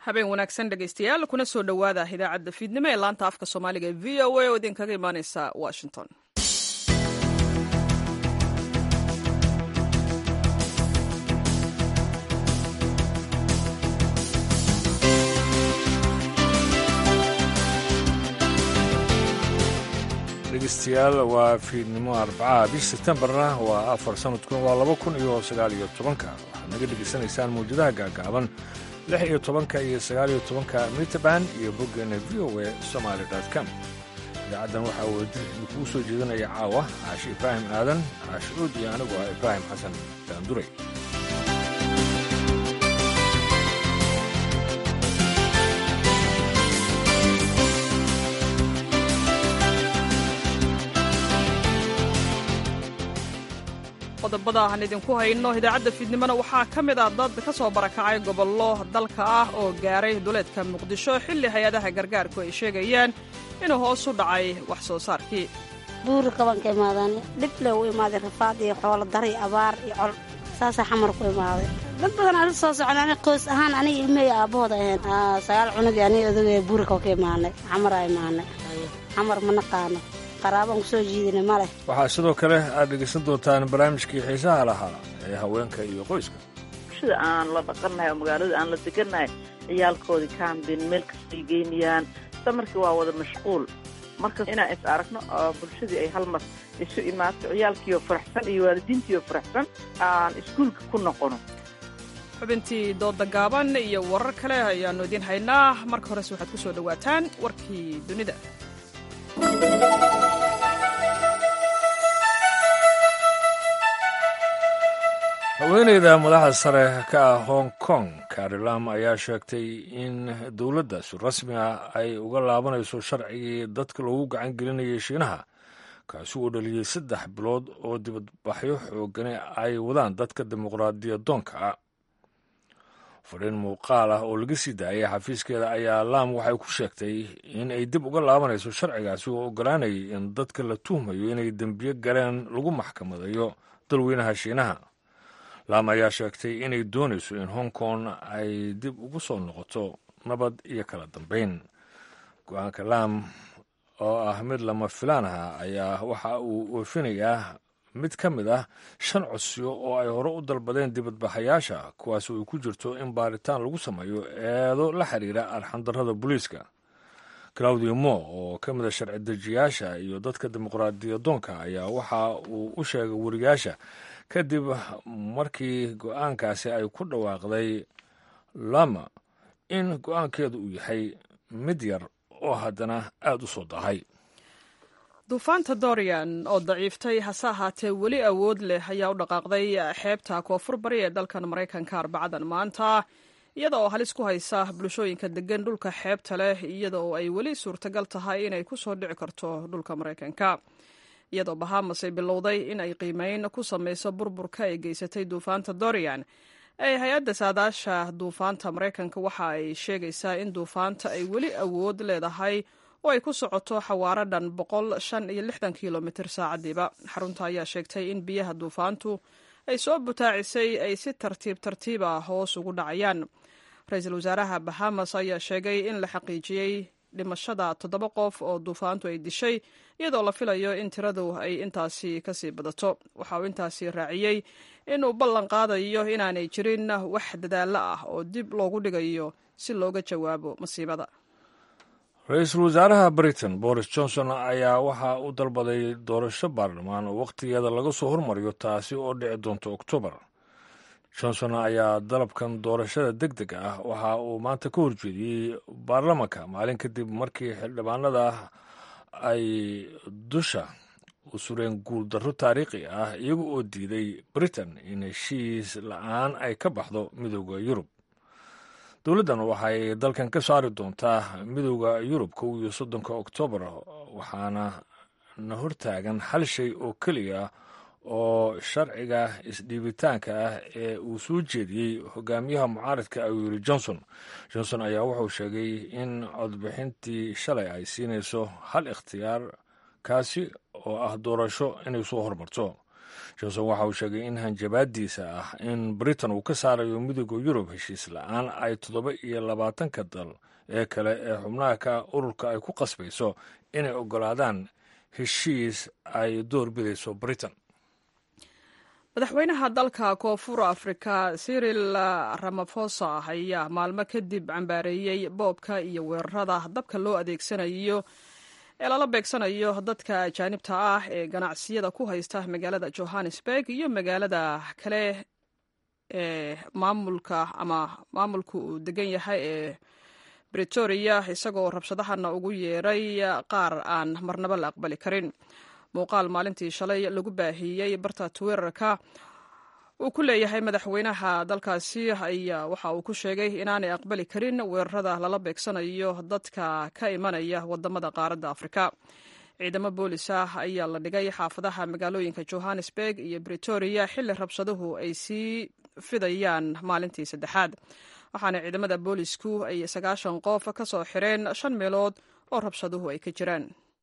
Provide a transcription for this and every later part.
habeen wanaagsan dhegaystayaal kuna soo dhowaada idaacadda fiidnimo ee laanta afka soomaaliga ee v o a oo idinkaga imaaneysa washington dhegeystayaal waa fiidnimo arbacaha bish sebtembarna waa afar sanadkuna waa laba kun iyo sagaal iyo tobanka waxaad naga dhegaysanaysaan mawjadaha gaagaaban lix iyo tobanka iyo sagaal iyo tobanka mitrband iyo boggeena v o a somaali com idaacaddan waxaa wadi idinkugu soo jeedinaya caawa caashi ibraahim aadan caashi uud iyo anigu ah ibraahim xasan daanduray qodobada aan idinku hayno idaacadda fiidnimona waxaa ka mid ah dad ka soo barakacay gobollo dalka ah oo gaaray duleedka muqdisho xilli hay-adaha gargaarku ay sheegayaan inuu hoos u dhacay wax soo saarkii buuri kaban ka imaadaan dhib le u imaaday rafaad iyo xoolo dari abaar iyo col saasaa xamar ku imaaday dad badan ala soo socon ani qoys ahaan aniga ilmey aabbahooda ahayn sagaal cunugii aniga odagee buuri kaba ka imaanay xamaraa imaanay xamar ma naqaano qaraabaan kusoo jiidina ma leh waxaa sidoo kale aad dhegaysan doontaan barnaamijkii xiisaha lahaa ee haweenka iyo qoyska bulshada aan la dhaqannahay oo magaalada aan la degannahay ciyaalkoodii kaambin meel kastay geynayaan samarkii waa wada mashquul marka inaan is aragno oo bulshadii ay hal mar isu imaato ciyaalkiioo faraxsan iyo waalidiintiioo faraxsan aan iskuulka ku noqono xubintii dooda gaaban iyo warar kale ayaannu idiin haynaa marka horese waxaad ku soo dhowaataan warkii dunida haweeneyda madaxda sare ka ah hong kong karilam ayaa sheegtay in dowladda si rasmi ah ay uga laabanayso sharcigii dadka loogu gacan gelinayay shiinaha kaasi uu dhaliyey saddex bilood oo dibadbaxyo xoogane ay wadaan dadka dimuqraadiyadoonka ah fadhiin muuqaal ah oo laga sii daayay xafiiskeeda ayaa laam waxay ku sheegtay in ay dib uga laabanayso sharcigaasi oo ogolaanayay in dadka la tuhmayo inay dembiyo galeen lagu maxkamadayo dalweynaha shiinaha laam ayaa sheegtay inay doonayso in hong kong ay dib ugu soo noqoto nabad iyo kala dambeyn go-aanka laam oo ah mid lama filaan aha ayaa waxa uu oofinayaa mid ka mid ah shan codsiyo oo ay hore u dalbadeen dibadbaxayaasha kuwaas ay ku jirto in baaritaan lagu sameeyo eedo la xiriira arxandarrada booliiska claudio mo oo ka mid a sharci dejiyaasha iyo dadka dimuqraadiyadoonka ayaa waxa uu u sheegay wariyaasha kadib markii go-aankaasi ay ku dhawaaqday lama in go-aankeedu uu yahay mid yar oo haddana aada u soo dahay duufaanta dorian oo daciiftay hase ahaatee weli awood leh ayaa u dhaqaaqday xeebta koonfur bari ee dalkan maraykanka arbacadan maanta iyada oo halis ku haysa bulshooyinka degan dhulka xeebta leh iyada oo ay weli suurtagal tahay inay ku soo dhici karto dhulka maraykanka iyadoo bahamas ay bilowday in ay qiimeyn ku samayso burburka ay geysatay duufaanta dorian ee hay-adda saadaasha duufaanta maraykanka waxa ay sheegaysaa in duufaanta ay weli awood leedahay oo ay ku socoto xawaaro dhan boqol shan iyo lixdan kilomitr saacadiiba xarunta ayaa sheegtay in biyaha duufaantu ay soo butaacisay ay si tartiib tartiiba hoos ugu dhacayaan ra-iisul wasaaraha bahamas ayaa sheegay in la xaqiijiyey dhimashada toddoba qof oo duufaantu ay dishay iyadoo la filayo in tiradu ay intaasi kasii badato waxa uu intaasi raaciyey inuu ballan qaadayo inaanay jirin wax dadaallo ah oo dib loogu dhigayo si looga jawaabo masiibada ra-iisul wasaaraha britain boris johnson ayaa waxa uu dalbaday doorasho baarlamaan oo wakhtigeeda laga soo hormariyo taasi oo dhici doonto oktoobar johnson ayaa dalabkan doorashada deg deg ah waxa uu maanta ka horjeediyey baarlamanka maalin kadib markii xildhibaanada ay dusha u sureen guuldarro taariikhi ah iyaga oo diiday britain in heshiis la-aan ay ka baxdo midooda yurub dowladdan waxay dalkan ka saari doontaa midooda yurub kow iyo soddonka oktoobar waxaana na hortaagan hal shay oo keliya oo sharciga isdhiibitaanka ah ee uu soo jeediyey hogaamiyaha mucaaradka ayuu yiri johnson johnson ayaa wuxuu sheegay in codbixintii shalay ay siinayso hal ikhtiyaar kaasi oo ah doorasho inay soo hormarto johnson waxa uu sheegay in hanjabaadiisa ah in britain uu ka saarayo midooda yurub heshiis la-aan ay toddoba iyo labaatanka dal ee kale ee xubnaha ka ururka ay ku qasbayso inay oggolaadaan heshiis ay door bidayso britain madaxweynaha dalka koonfur afrika siril ramafosa ayaa maalmo kadib cambaareeyey boobka iyo weerarada dabka loo adeegsanayo ee lala beegsanayo dadka ajaanibta ah ee ganacsiyada ku haysta magaalada johannesburg iyo magaalada kale ee maamulka ama maamulka uu degan yahay ee bretoria isagoo rabshadahana ugu yeeray qaar aan marnaba la aqbali karin muuqaal maalintii shalay lagu baahiyey barta twitter-ka uu ku leeyahay madaxweynaha dalkaasi ayaa waxa uu ku sheegay inaanay aqbali karin weerarada lala beegsanayo dadka ka imanaya wadamada qaaradda afrika ciidamo boolis ah ayaa la dhigay xaafadaha magaalooyinka johannesburg iyo bretoria xilli rabshaduhu ay sii fidayaan maalintii saddexaad waxaana ciidamada boolisku ay sagaashan qof ka soo xireen shan meelood oo rabshaduhu ay ka jiraan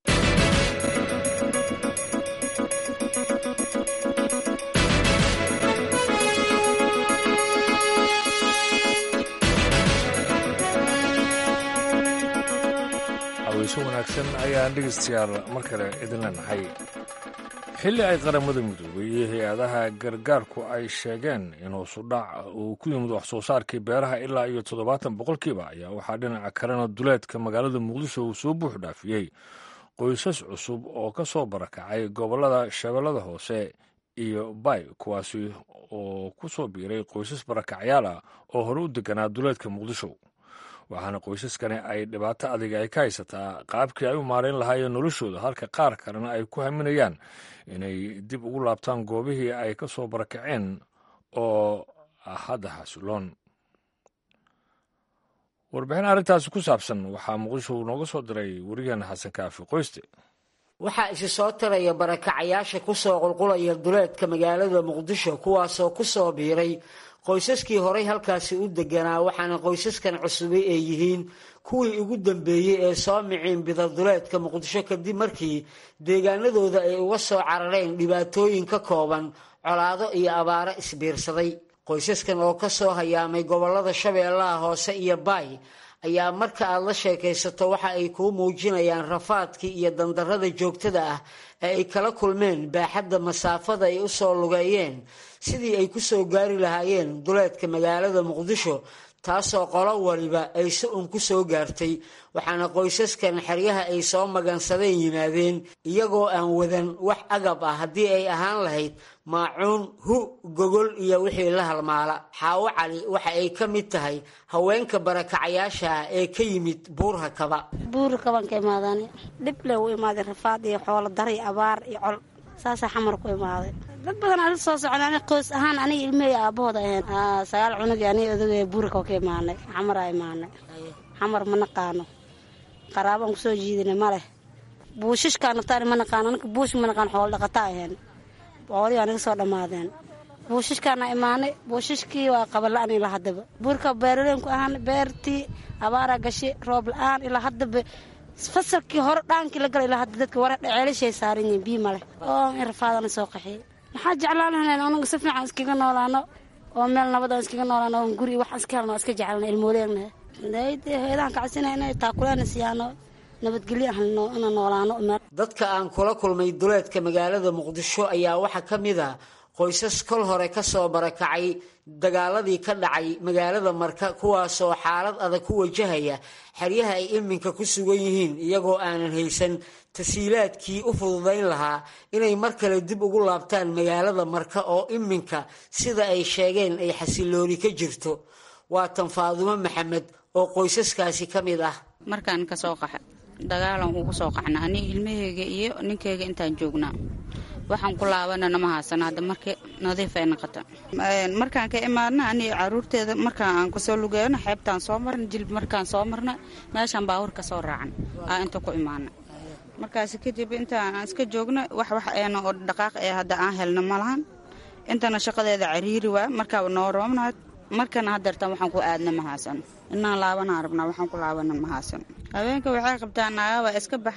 haweyso wanaagsan ayaan dhegeystayaal mar kale idin leenahay xilli ay qaramada midoobay iyo hay-adaha gargaarku ay sheegeen in hoosudhac uu ku yimid wax soo saarkii beeraha ilaa iyo toddobaatan boqolkiiba ayaa waxaa dhinaca kalena duleedka magaalada muqdisho uu soo buux dhaafiyey qoysas cusub oo ka soo barakacay gobollada shabeellada hoose iyo bay kuwaasi oo ku soo biiray qoysas barakacyaal ah oo hore u deganaa duleedka muqdisho waxaana qoysaskani ay dhibaato adiga ay ka haysataa qaabkii ay u maarayn lahaayeen noloshooda halka qaar kalena ay ku haminayaan inay dib ugu laabtaan goobihii ay ka soo barakaceen oo hadda xasiloon warbixin arrintaasi ku saabsan waxaa muqdisho nooga soo diray wariyaheena xasan kaafi qoyste waxaa isi soo tiraya barakacayaasha ku soo qulqulaya duleedka magaalada muqdisho kuwaasoo ku soo biiray qoysaskii horay halkaasi u deganaa waxaana qoysaskan cusubay ay yihiin kuwii ugu dambeeyey ee soo miciin bida duleedka muqdisho kadib markii deegaanadooda ay uga soo carareen dhibaatooyin ka kooban colaado iyo abaaro isbiirsaday qoysaskan oo ka soo hayaamay gobollada shabeellaha hoose iyo baay ayaa marka aad la sheekaysato waxa ay kuu muujinayaan rafaadkii iyo dandarrada joogtada ah ee ay kala kulmeen baaxadda masaafada ay u soo lugeeyeen sidii ay ku soo gaari lahaayeen duleedka magaalada muqdisho taasoo qolo waliba ay si un ku soo gaartay waxaana qoysaskan xeryaha ay soo magansadeen yimaadeen iyagoo aan wadan wax agab ah haddii ay ahaan lahayd maacuun hu gogol iyo wixii la halmaala xaawo cali waxa ay ka mid tahay haweenka barakacayaasha ah ee ka yimid buurha kaba buuri kaban ka imaadaan dhib le u imaaday rafaad iyo xoolo dari abaar iyo col saasaa xamar ku imaaday dad badan ala soo socon ani qoys ahaan aniga ilmahey aabahooda ahayn sagaal cunugii aniga odaga buurika ka imaanay xamaraa imaanay xamar ma naqaano qaraabaan kusoo jiidinay ma leh buushishkaa naftaani ma naqaano anka buush ma naqaan xoolo dhaqataa ahayn boqolii aniga soo dhammaadeen buushishkaana imaanay buushishkii waa qabala-an ilaa haddaba buurka beeraleenku ahaan beertii abaaraa gashay roob la-aan ilaa haddaba fasalkii hore dhaankii la gala ilaa hadda dadka wara ceelashay saaran yihiin bii maleh oo in rafaadana soo qaxiyey maxaa jeclaan lahayn anagu si fiican iskaga noolaano oo meel nabad aan iskaga noolaano oo guri wax iska helno iska jecelna ilmooleegna heedaan kacasina inay taakuleena siyaano nabadgelyo ahlno inaan noolaano dadka aan kula kulmay duleedka magaalada muqdisho ayaa waxaa ka mid a qoysas kol hore ka soo barakacay dagaaladii ka dhacay magaalada marka kuwaasoo xaalad adag ku wajahaya xeryaha ay iminka ku sugan yihiin iyagoo aanan haysan tasiilaadkii u fududayn lahaa inay mar kale dib ugu laabtaan magaalada marka oo iminka sida ay sheegeen ay xasilooni ka jirto waa tan faadumo maxamed oo qoysaskaasi ka mid ah markaan ka soo qaxa dagaalan ugu soo qaxna ani ilmaheyga iyo ninkeyga intaan joognaa waxaan ku laabanana ma haasana hadda marka nadiif ay noqota markaan ka imaadna ani caruurteeda markaan aan kasoo lugeeyno xeebtaan soo marna jilb markaan soo marna meeshaan baawur ka soo raacan aa inta ku imaana markaas kadib intaan aan iska joogno wax wax eena oo dhaqaaq ee hadda aan helno malahan intana shaqadeeda cariiri waa markaa noo roobna markana hadeertan waxaan ku aadna ma haasano inaan laabanaan rabnaa waxaan ku laabana ma haasano haweenka waxay qabtaan naagaba iska baxaan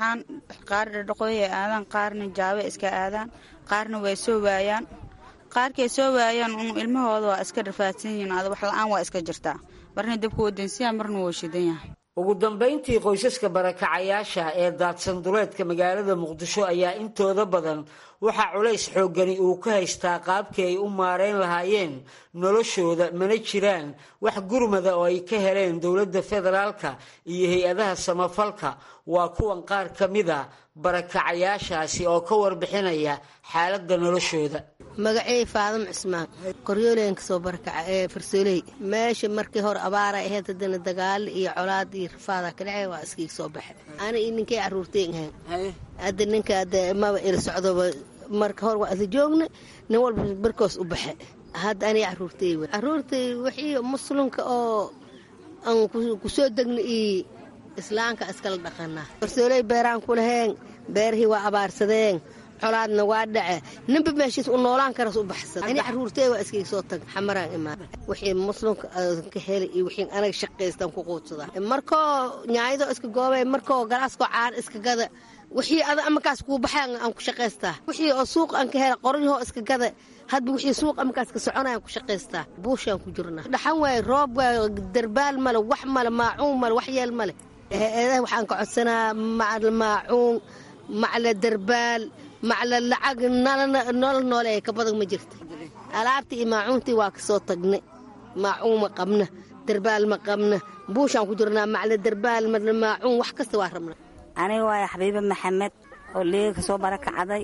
qaar dhadhaqooyay aadaan qaarna jaabe iska aadaan qaarna way soo waayaan qaarkay soo waayaan un ilmahooda waa iska rafaadsan yihiin ada wax la-aan waa iska jirtaa marna dabka wadansiyaa marna wuu shidan yahay ugu dambayntii qoysaska barakacayaasha ee daadsan duleedka magaalada muqdisho ayaa intooda badan waxaa culays xooggani uu ka haystaa qaabkii ay u maareyn lahaayeen noloshooda mana jiraan wax gurmada oo ay ka heleen dowladda federaalka iyo hay-adaha samafalka waa kuwan qaar ka mida barakacayaashaasi oo ka warbixinaya xaaladda noloshooda magacey faadam cismaan qoryooleyan kasoo barakaca ee farsooley meesha markii hore abaara ahayd haddana dagaalo iyo colaad iyo rafaadaa ka dhacay waa iskiig soo baxay ana iyo ninkay caruurteen ahayn hadda ninka ade maba ila socdoba marka hore waa ada joogna nin walba barkoos u baxe hadda aniga caruurtey w caruurtay wixii muslimka oo aan kusoo degna iyo islaamka iskala dhaqanaa farsooley beeraan ku laheen beerihii waa abaarsadeen colaadna waa dhace ninba meeshiis u noolaan karas u baxsad ani caruurtey waa iskayga soo tag xamaraan imaan wixii muslimka ka helay iyo wixii anaga shaqaystaan ku quudsadaa markoo nyaayadoo iska goobay markoo galaaskoo caan iska gada wixii ada amakaas kuu baxaan aan ku shaqaystaa wixii oo suuq aan ka hela qoryahoo iska gada hadba wixii suuq amakaas ka soconayaan ku shaqaystaa buushaan ku jirnaa dhaxan waaye roob waaye darbaal male wax male maacuun male wax yeel male eedaha waxaan ka codsanaa macal maacuun macla darbaal macla lacag nolol noole ka badan ma jirta alaabtii iyo maacuuntii waa ka soo tagnay maacuun ma qabna darbaal ma qabna buushaan ku jirnaa macla darbaal maacuun wax kasta waa rabna aniga waaya xabiibe maxamed oo leega ka soo barakacday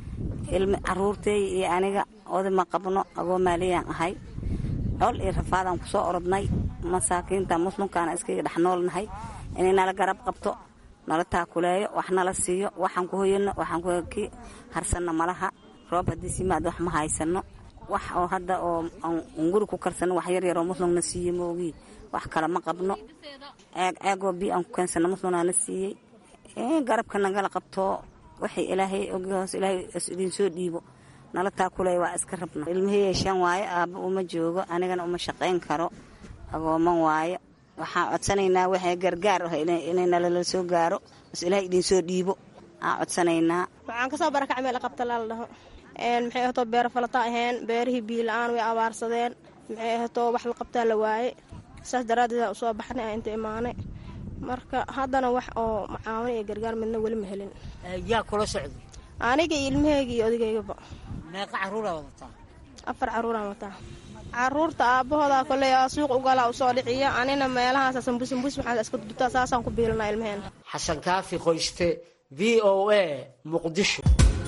caruurtey iyo aniga oda ma qabno agoo maaliyaan ahay col iyo rafaadaan ku soo orodnay masaakiinta muslimkaana iskaga dhex noolnahay inay nala garab qabto nala taakuleeyo wax nala siiyo waxaan ku hoyano waxaan ki harsanno malaha roob haddii simaad wax ma haysano wax oo hadda oo guri ku karsano wax yar yaroo muslimna siiye moogii wax kale ma qabno ceeg ceegoo bi aan ku keensano muslimnaa na siiyey garabka nagala qabto waxay ilaahay ogi hoos ilaahay idinsoo dhiibo nala taakuleeyo waa iska rabna ilmaheyey shan waayo aabba uma joogo anigana uma shaqayn karo agooman waayo waxaan codsanaynaa waxay gargaar ah inay nalala soo gaaro bas ilaah idinsoo dhiibo aan codsanaynaa waxaan kasoo barakac meel qabta laala dhaho maxay ahatoo beero falata aheen beerihii biila-aan way abaarsadeen maxay ahatoo wax la qabtaa la waaye saas daraaddeed aan usoo baxnay aan inta imaanay marka haddana wax oo macaawin iyo gargaar midna weli ma helin yaa kula socda aniga iyo ilmaheyga iyo odageygaba meeqa caruuraa wadataa afar caruuraan wataa caruurta aabbahooda koley suuq ugalaa usoo dhiciya anina meelahaas sambusambus waxaa iska dutaa saasaan ku biilanaa ilmaheena xasan kaafi qoyste v o a muqdisho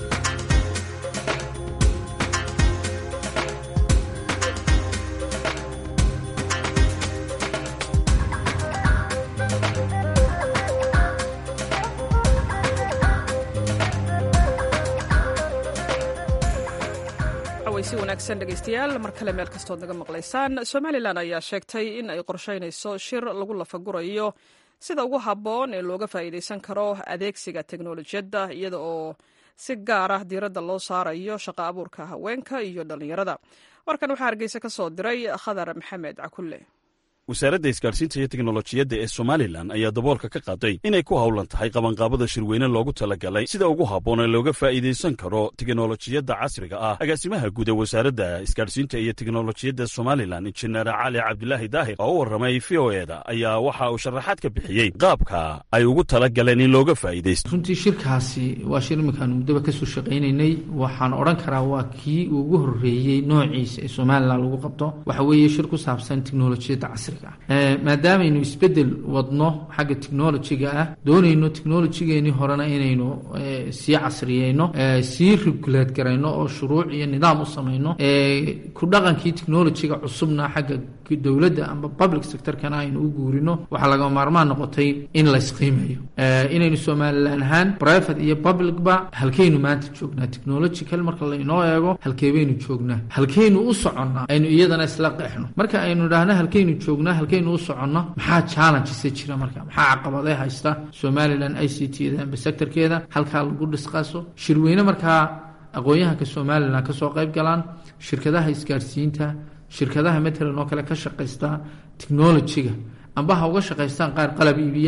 si wanaagsan dhegaystayaal mar kale meel kastood naga maqlaysaan somalilan ayaa sheegtay in ay qorshaynayso shir lagu lafagurayo sida ugu habboon ee looga faa'iidaysan karo adeegsiga teknolojiyadda iyada oo si gaar ah diiradda loo saarayo shaqo abuurka haweenka iyo dhallinyarada warkan waxaa hargeysa ka soo diray khadar maxamed cakulle wasaaradda isgaadhsiinta iyo teknolojiyadda ee somalilan ayaa daboolka ka qaaday inay ku howlan tahay qabanqaabada shirweyne loogu talagalay sida ugu habboon ee looga faa'iidaysan karo teknolojiyadda casriga ah agaasimaha guud ee wasaaradda isgaadhsiinta iyo teknolojiyadda somalilan injineer cali cabdilaahi daahir oo u warramay v o eda ayaa waxa uu sharaxaad ka bixiyey qaabka ay ugu talagaleen in looga faa'iidaysto runtii shirkaasi waa shir iminkaanu muddaba kasoo shaqaynaynay waxaan odhan karaa waa kii ugu horreeyey noociisa ee somalilan lagu qabto waxa weeye shir ku saabsan teknolojiyadda casriga maadaamaynu isbedel wadno xagga technolojiga ah doonayno technolojigeenii horena inaynu sii casriyeyno sii regulate garayno oo shuruuc iyo nidaam u samayno ku dhaqankii technolojiga cusubna xagga dowladda amba public sectorkana aynu u guurino waxaa laga maarmaan noqotay in laysqiimeeyo inaynu somalilan ahaan private iyo publicba halkeynu maanta joognaa technological marka laynoo eego halkeebaynu joognaa halkeynu u soconnaa aynu iyadana isla qeexno marka aynu idhaahno halkeynu joogna halkeynu u soconno maxaa challenges jira marka maxaa caqabadee haysta somalilan i c t da amba sectorkeeda halkaa lagu dhisqaaso shirweyne markaa aqoon-yahanka somalilan kasoo qayb galaan shirkadaha isgaarsiinta shirkadaha matalan oo kale ka shaqaysta technolojiga amba ha uga shaqaystaan qaar qalab iibiya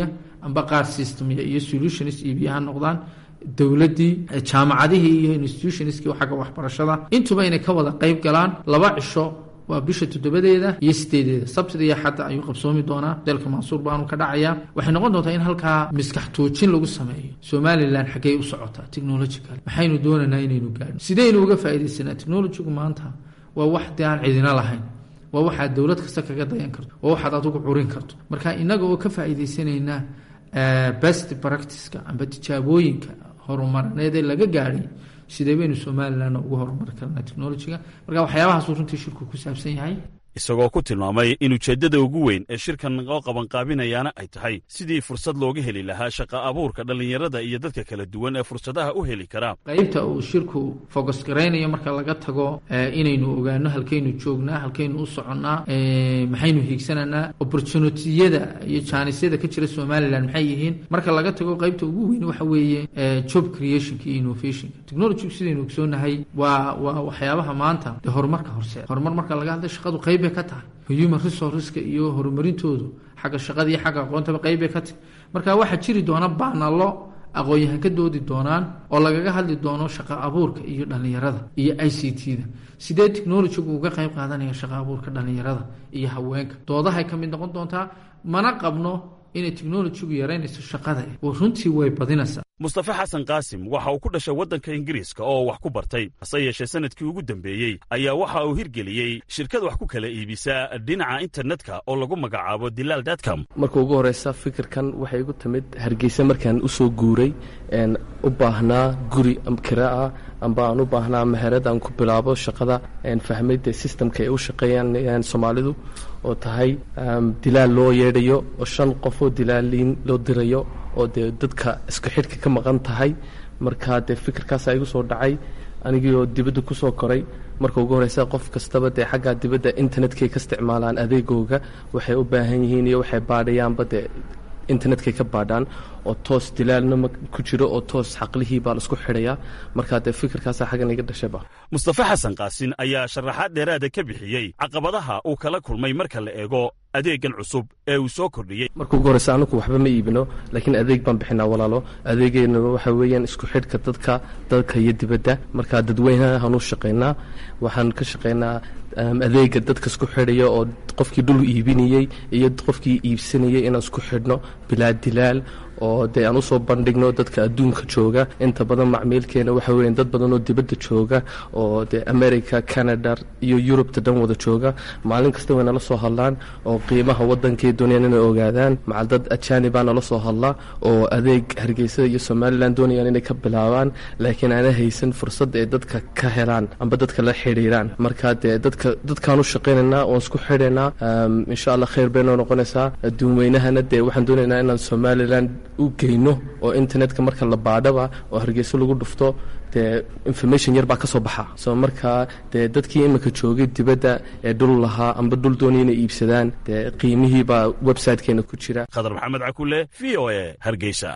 amba qaar systemya iyo solutionist iibiya ha noqdaan dowladdii jaamacadihii iyo institutionskii xagga waxbarashada intuba inay ka wada qeyb galaan laba cisho waa bisha toddobadeeda iyo sideedeeda sabtida iyo xadda ayuu qabsoomi doonaa dalka mansuur baanu ka dhacayaa waxay noqon doontaa in halkaa miskax toojin lagu sameeyo somalilan xaggey u socotaa technological maxaynu doonaynaa inaynu gaadhno sideynu uga faaidaysanaa technologigu maanta waa wax dee aan cidina lahayn waa waxaad dowlad kasta kaga dayan karto waa waxaad adigu curin karto marka inaga oo ka faa'iidaysanaynaa best practiceka amba tijaabooyinka horumarineed ee laga gaadhay sidee baynu somalilanna ugu horumari karnaa technologiga marka waxyaabahaasuu runtii shirku ku saabsan yahay isagoo ku tilmaamay in ujeeddada ugu weyn ee shirkan oo qabanqaabinayaana ay tahay sidii fursad looga heli lahaa shaqa abuurka dhallinyarada iyo dadka kala duwan ee fursadaha u heli karaa qaybta uu shirku focus garaynayo marka laga tago inaynu ogaano halkaynu joognaa halkaynu u soconnaa maxaynu hiigsananaa opportunitiyada iyo jaanisyada ka jira somalilan maxay yihiin marka laga tago qaybta ugu weyn waxa weeye job creationka iyo innovationka technologigu sidaynu ogsoonahay waa waa waxyaabaha maanta dee horumarka horseed horumar marka laga hadlay shaqadu qayb bay ka tahay human resourceska iyo horumarintoodu xagga shaqada iyo xagga aqoontaba qayb bay ka tahay marka waxaa jiri doona baanalo aqoon-yahan ka doodi doonaan oo lagaga hadli doono shaqa abuurka iyo dhallinyarada iyo i c t da sidee technologigu uga qayb qaadanaya shaqa abuurka dhallinyarada iyo haweenka doodahay ka mid noqon doontaa mana qabno inay technologigu yaraynayso shaqada runtii way badinaysaa mustafe xasan qaasim waxa uu ku dhashay waddanka ingiriiska oo wax ku bartay hase yeeshee sanadkii ugu dambeeyey ayaa waxa uu hirgeliyey shirkad wax ku kala iibisaa dhinaca internetka oo lagu magacaabo dilaal datcom marka ugu horeysa fikirkan waxay igu timid hargeysa markaan u soo guuray u baahnaa guri kiraa amba aan u baahnaa meherad aan ku bilaabo shaqada fahmay dee systemka ay u shaqeeyaan soomaalidu oo tahay dilaal loo yeedhayo oo shan qofoo dilaaliin loo dirayo oo dee dadka isku xidhka ka maqan tahay marka dee fikirkaasa igu soo dhacay anigii oo dibadda ku soo koray marka ugu horeysa qof kastaba dee xaggaa dibadda internetkay ka isticmaalaan adeegooga waxay u baahan yihiin iyo waxay baadhayaanba dee internetkay ka baadhaan oo toos dilaalna ku jiro oo toos xaqlihii baa laisku xidhayaa markaa dee fikirkaasa xaggan iga dhashayba mustafe xasan qaasin ayaa sharaxaad dheeraada ka bixiyey caqabadaha uu kala kulmay marka la eego adeegan cusub ee uu soo kordhiyey marka ugu horeysa anagu waxba ma iibino laakiin adeeg baan bixinaa walaalo adeegeenna waxa weeyaan isku xidhka dadka dalka iyo dibadda markaa dadweynahan u shaqaynaa waxaan ka shaqaynaa adeega dadka isku xidhaya oo qofkii dhul iibinayey iyo qofkii iibsanayay inaan isku xidhno bilaa dilaal oo dee aan usoo bandhigno dadka adduunka jooga inta badan macmiilkeena waxa weya dad badan oo dibadda jooga oo dee america canada iyo yurubta dhan wada jooga maalin kasta way nala soo hadlaan oo qiimaha wadankay doonayaan inay ogaadaan macal dad ajaanibaa nala soo hadla oo adeeg hargeysa iyo somalilan doonayaan inay ka bilaabaan laakiin aana haysan fursad ay dadka ka helaan amba dadka la xidhiiraan marka dee dadka dadkaan u shaqaynaynaa oon isku xidhaynaa insha allah khayr bay noo noqonaysaa adduunweynahana dee waxaan doonaynaa inaan somalilan u geyno oo internetka marka la baadhaba oo hargeyso lagu dhufto dee information yar baa ka soo baxa soo markaa dee dadkii iminka joogay dibadda ee dhul lahaa amba dhul doonaya inay iibsadaan dee qiimihii baa websitekeena ku jira khadar maxamed cakule v o e hargeysa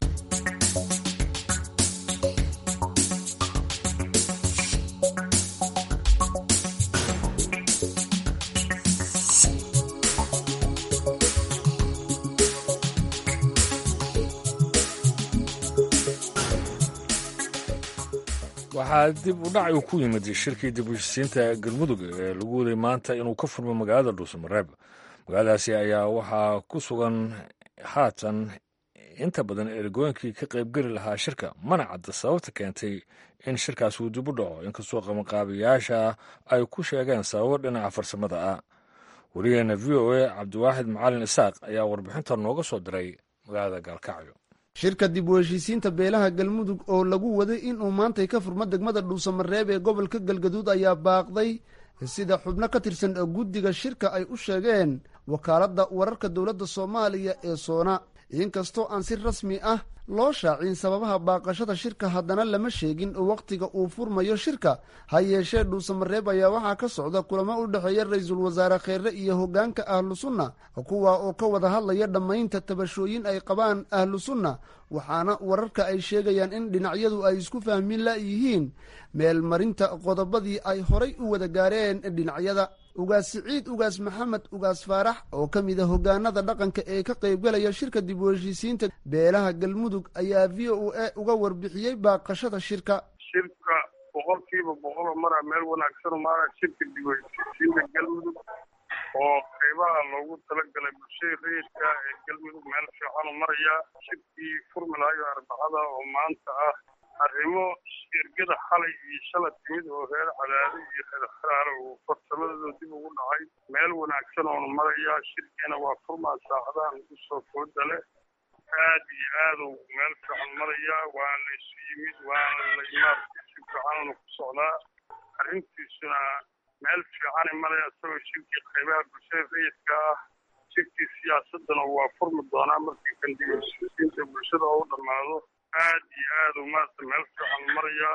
waxaa dib u dhac uu ku yimid shirkii dib u heshisiinta galmudug ee lagu waday maanta inuu ka furmo magaalada dhuusamareeb magaaladaasi ayaa waxaa ku sugan haatan inta badan ergooyinkii ka qaybgeli lahaa shirka mana cadda sababta keentay in shirkaas uu dib u dhaco inkastoo qabanqaabayaasha ay ku sheegeen sababo dhinaca farsamada ah wariyaheena v o a cabdiwaaxid macalin isaaq ayaa warbixinta nooga soo diray magaalada gaalkacyo shirka dib u heshiisiinta beelaha galmudug oo lagu waday inuu maantay ka furmo degmada dhuusamareeb ee gobolka galgaduud ayaa baaqday sida xubno ka tirsan guddiga shirka ay u sheegeen wakaaladda wararka dowladda soomaaliya ee soona inkastoo aan si rasmi ah loo shaacin sababaha baaqashada shirka haddana lama sheegin wakhtiga uu furmayo shirka ha yeeshee dhuusamareeb ayaa waxaa ka socda kulamo u dhexeeya ra-iisul wasaare kheere iyo hoggaanka ahlu sunna kuwa oo ka wada hadlaya dhammaynta tabashooyin ay qabaan ahlu sunna waxaana wararka ay sheegayaan in dhinacyadu ay isku fahmin la yihiin meelmarinta qodobadii ay horay u wada gaareen dhinacyada ugaas siciid ugaas maxamed ugaas faarax oo ka mid a hogaanada dhaqanka ee ka qaybgalaya shirka dib u heshiisiinta beelaha galmudug ayaa v o a uga warbixiyey baaqashada shirka shirka boqolkiiba boqoloo maraa meel wanaagsan maara shirka dib u heshiisiinta galmudug oo qaybaha loogu talagalay bulshada rayidka ee galmudug meel fiicanu maraya shirkii furmi lahayo arbacada oo maanta ah arrimo shirgada xalay iyo shala timid oo reer cadaado iyo reer xaraare uu farsamadooda dib ugu dhacay meel wanaagsan oonu maraya shirkiina waa furmaa saacadahan ugu soo fooda leh aad iyo aadu meel fiican maraya waa la isu yimid waana la imaarka si fiicanunu ku socdaa arrintiisuna meel fiicanay maraya isagoo shirkii qaybaha bulshada rayidka ah shirkii siyaasadana waa furmi doonaa markii kan dib u heshiisiinta bulshada oo u dhammaado aad iyo aad u maarata meel fiican maraya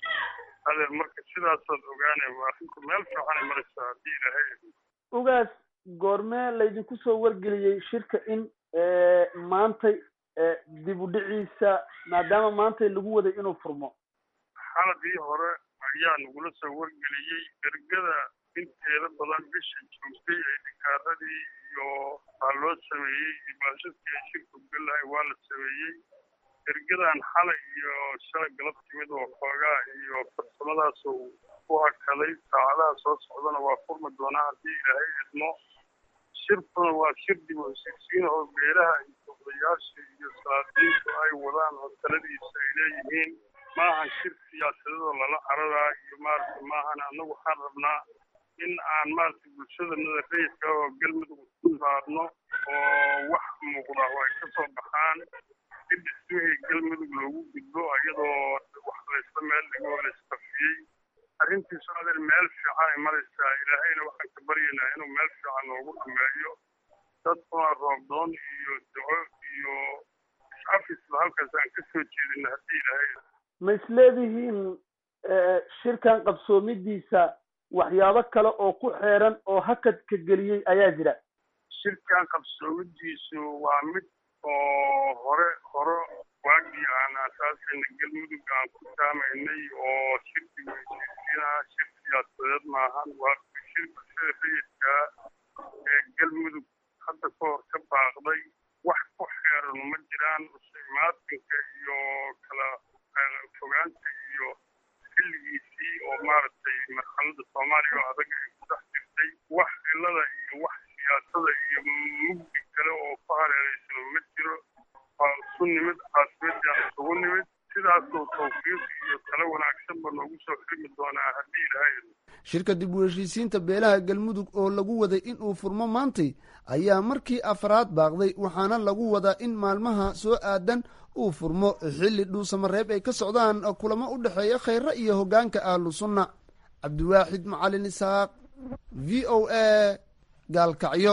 adeer marka sidaasaad ogaane arrinku meel fiicanay maraysaa haddii ilaahay ugaas goormee laydinku soo wargeliyey shirka in maantay dib u dhiciisa maadaama maantay lagu waday inuu furmo xaladii hore ayaa nagula soo wargeliyey ergada inteeda badan bisha joogtay ee dhikaaradii iyo baa loo sameeyey iyo baashadkii ay shirku gelahay waa la sameeyey ergadan xalay iyo shalay galab timid oo xoogaa iyo farsamadaas uu ku hakaday saacadaha soo socdana waa furmi doonaa haddii ilaahay idmo shirkuna waa shir dib u heshiisiin oo beelaha iyo odayaasha iyo salaadiintu ay wadaan oo taladiisa ay leeyihiin maahan shir siyaasadadoo lala cararaa iyo maarata maahan annagu waxaan rabnaa in aan maarata bulshadanada rayidka oo galmudug ku saarno oo wax muuqda oo ay ka soo baxaan si dhismihii galmudug loogu gudbo iyadoo wax laysla meel dhigo oo laysqafiyey arrintiisu adeer meel fiican ay maraysaa ilaahayna waxaan ka baryaynaa inuu meel fiican noogu dhameeyo dadkuna roobdoon iyo duco iyo is-afisba halkaas aan ka soo jeedina haddii ilaahay ma isleedihiin shirkan qabsoomidiisa waxyaabo kale oo ku xeeran oo hakadka geliyey ayaa jira shirkan qabsoomidiisu waa mid oo hore hore waagii aan asaasayna galmudug aan ku taamaynay oo shirki heshiisiina shir siyaasadeed maahan waa shir bulshada rayidkaa ee galmudug hadda ka hor ka baaqday wax ku xeeran ma jiraan imaatinka iyo kala fogaanta iyo xilligiisii oo maaragtay marxalada soomaaliya oo adag ay ku dhex jirtay wax cilada iyo wax siyaasada iyo mugdi kale oo ku hareeraysano ma jiro waa isu nimid caasimadaan isugu nimid sidaasoo tawfiiq iyo talo wanaagsanba noogu soo xirmi doonaa haddii ilaahay shirka dib u heshiisiinta beelaha galmudug oo lagu waday in uu furmo maantay ayaa markii afraad baaqday waxaana lagu wadaa in maalmaha soo aadan uu furmo xilli dhuusamareeb ay ka socdaan kulamo u dhexeeya khayre iyo hoggaanka ahlu sunna cabdiwaaxid macalin isaaq v o a gaalkacyo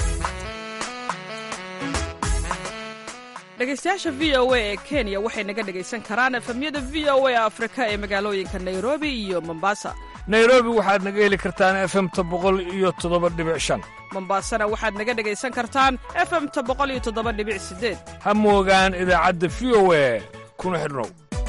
dhegeystayaasha v o a ee kenya waxay naga dhegaysan karaan efemyada v o a afrika ee magaalooyinka nairobi iyo mombasa nairobi waxaad naga heli kartaan efemta boqol iyo toddoba dhibic shan mombasana waxaad naga dhegaysan kartaan efemta boqol iyo toddoba dhibic sideed ha moogaan idaacadda v o a kuna xidhnow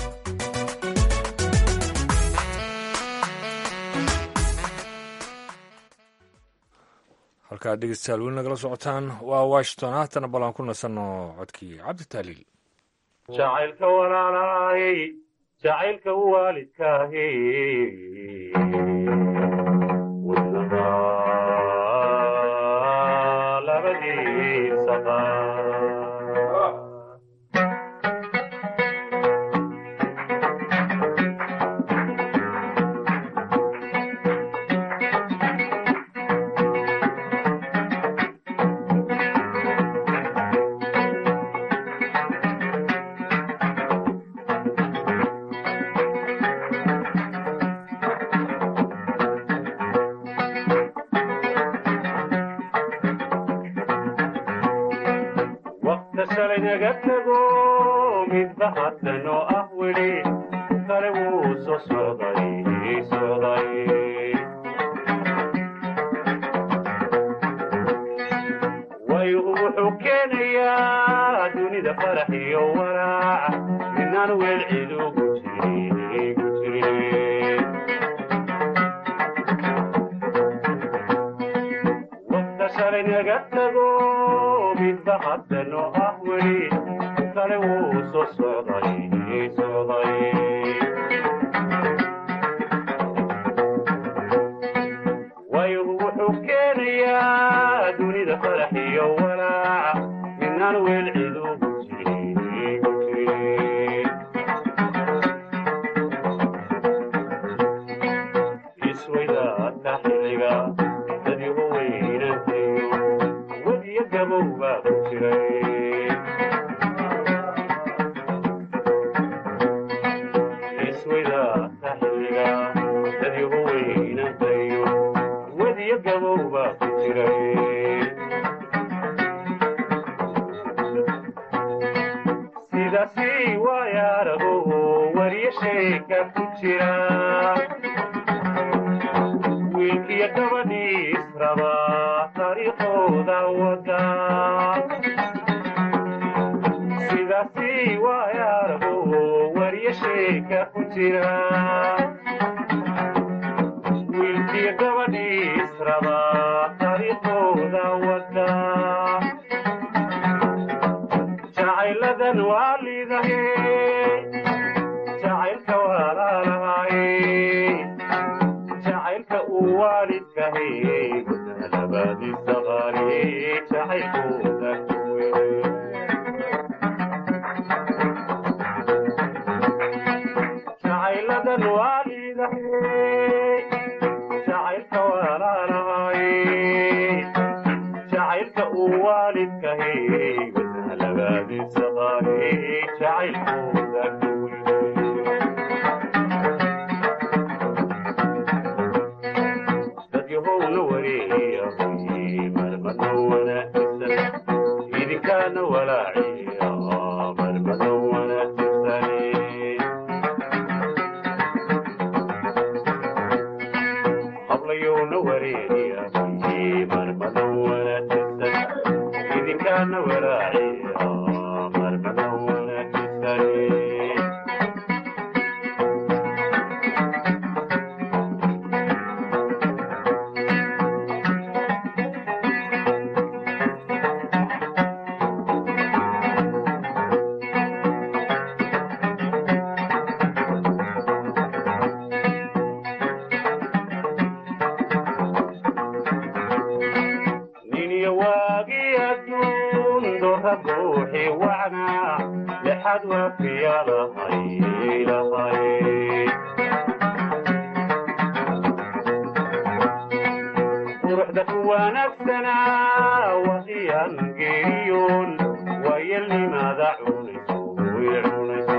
halkaad dhegeystayaal weli nagala socotaan waa washington haatana ballan ku nasanno codkii cabditaaliil jacaylka walaalaayey jacaylka waalidkaahi wadnaha labadiisa waqta shalay naga tago midba haddanoo ah weli kale wuu soo socday socday waygu wuxuu keenayaa dunida farax iyo walaac midnaan weel cid ugu jirin ugu jirin waqta shalay naga tago midba haddanoo ah weli kale wuu soo socday socday waygu wuxuu keenayaa dunida farax iyo walaac midnaan weel cid ugu jirin ugu jirin isweydaadka xilliga dadyagu weynantayo wadiyo gabow baa ku jiray isweydaadka xilliga dadyagu weynantayo wadiyo gabow baa ku jiray sidaasi waayaarago wariyo sheeka ku jira wiilkiyo gabadhii israba taariikhooda wada sidaasi waayaarago wariyo sheeka ku jira wiilkiyo gabadhii israba taariikhooda wada jacayladan waa liidahe jacaylka walaalahaye jacaylka uu waalidkahay labaadiisa qaali jacaylkooda kuwe jacayladan waa liidahay jacaylka walaalahaye jacaylka uu waalidkahay labaadiisa qaali jacaylkooda kuwe dadyahowna wareeyay marmada wanaagsan idinkaana walaaciya marmada wanaagsan hablayowna wareeyay marmada wanaagsan idinkaana walaaciya marmada wanaagsan niniyo waagii adduun doorra buuxi wacnaa lexad waafiya lahay lahay quruxda ku wanaagsanaa waqiyaan geeriyoon waayelnimaada cunayso way cunayso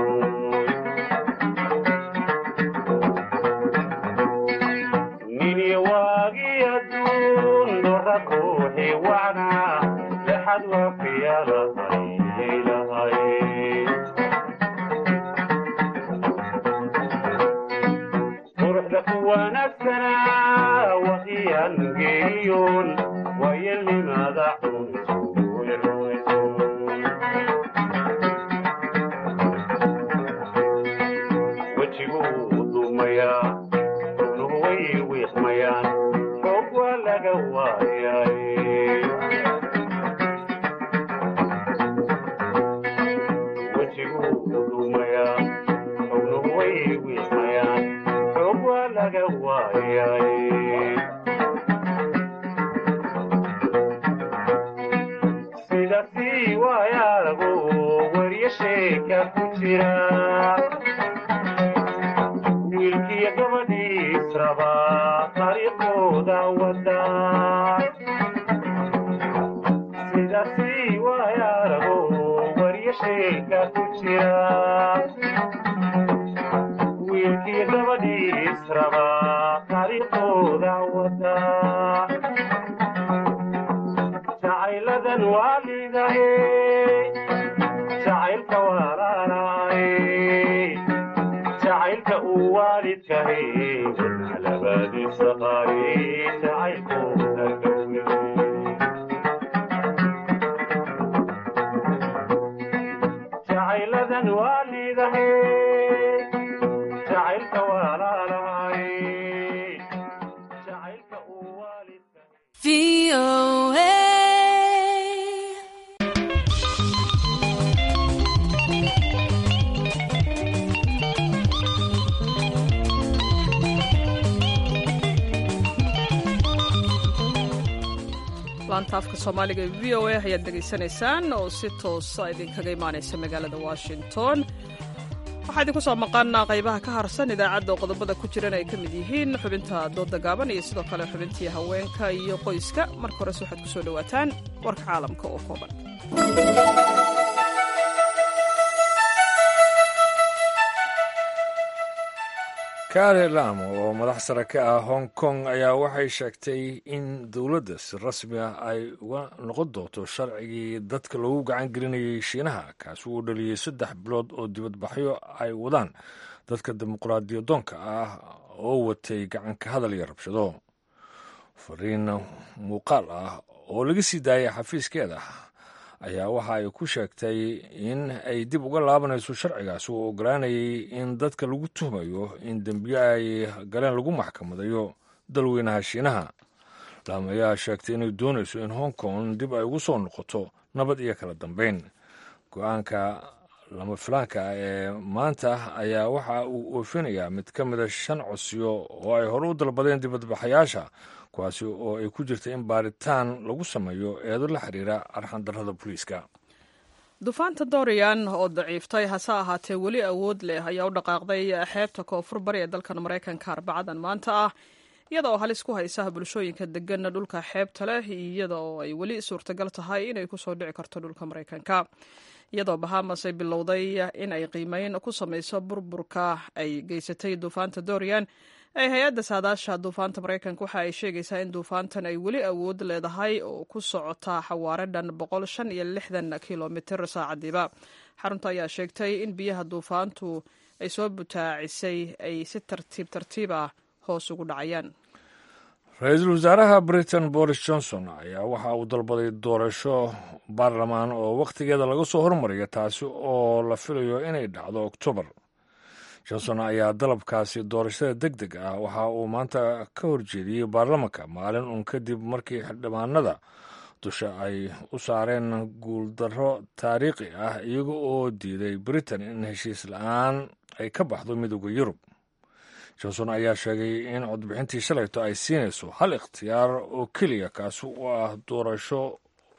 niniyo waagii adduun doorra buuxi wacnaa lexad waafiya lahay lahay quruxda ku wanaagsanaa waqiyaan geeriyoon waayelnimaada cunayso way cunayso wejiguu dumayaa xubnuhu way wiiqmayaan xoog waa laga waayay wejiguu dumayaa xubnuhu way wiiqmayaan xoog waa laga waayay sidaasi waayaarago wariyo sheeka ku jira wiilkiyo gabadhii israba taariikhooda wada sidaasi waayaarago wariyo sheeka ku jira wiilkiyo gabadhii israba taariikhooda wada jacayladan waa liidahe jacaylka walaalahay jacaylka uu waalidkahay labadiisa qaari jacaylkooda dhowe jacayladan waalidahay jacaylka walaalahay jacaylka uu laanta afka soomaaliga ee v o a ayaad dhegaysanaysaan oo si toosa idinkaga imaanaysa magaalada washington waxaa idinku soo maqan qaybaha ka harsan idaacadda oo qodobada ku jiran ay ka mid yihiin xubinta dooda gaaban iyo sidoo kale xubintii haweenka iyo qoyska marka horese waxaad ku soo dhowaataan warka caalamka oo kooban kari lam oo madax sare ka ah hong kong ayaa waxay sheegtay in dowladda si rasmi ah ay uga noqon doonto sharcigii dadka loogu gacan gelinayay shiinaha kaasi uu dhaliyey saddex bilood oo dibadbaxyo ay wadaan dadka dimuqraadiyadoonka ah oo watay gacanka hadal iyo rabshado fariin muuqaal ah oo laga sii daayay xafiiskeeda ayaa waxa ay ku sheegtay in ay dib uga laabanayso sharcigaas oo ogolaanayay in dadka lagu tuhmayo in dembiyo ay galeen lagu maxkamadayo dalweynaha shiinaha lam ayaa sheegtay inay doonayso in hong kong dib ay ugu soo noqoto nabad iyo kala dambeyn go-aanka lama filaanka ah ee maanta ayaa waxa uu oofinayaa mid ka mida shan codsiyo oo ay hore u dalbadeen dibadbaxayaasha kuwaasi oo ay ku jirta in baaritaan lagu sameeyo eedo la xiriira arxandarrada booliiska duufaanta dorian oo daciiftay hase ahaatee weli awood leh ayaa u dhaqaaqday xeebta koonfur bari ee dalkan maraykanka arbacadan maanta ah iyada oo halis ku haysa bulshooyinka degan dhulka xeebta leh iyada oo ay weli suurtagal tahay inay kusoo dhici karto dhulka maraykanka iyadoo bahamas ay bilowday in ay qiimeyn ku samayso burburka ay geysatay duufaanta dorian ee hay-adda saadaasha duufaanta maraykanka waxa ay sheegaysaa in duufaantan ay weli awood leedahay oo ku socota xawaare dhan boqol shan iyo lixdan kilomitir saacadiiba xarunta ayaa sheegtay in biyaha duufaantu ay soo butaacisay ay si tartiib tartiib ah hoos ugu dhacayaan ra-iisul wasaaraha britain boris johnson ayaa waxa uu dalbaday doorasho baarlamaan oo wakhtigeeda laga soo hormariyo taasi oo la filayo inay dhacdo oktoobar johnson ayaa dalabkaasi doorashada deg deg ah waxa uu maanta ka horjeediyey baarlamanka maalin uun kadib markii xildhibaanada dusha ay u saareen guuldarro taariikhi ah iyaga oo diiday britain in heshiis la-aan ay ka baxdo midooda yurub johnson ayaa sheegay in codbixintii shalayto ay siinayso hal ikhtiyaar oo keliya kaasi u ah doorasho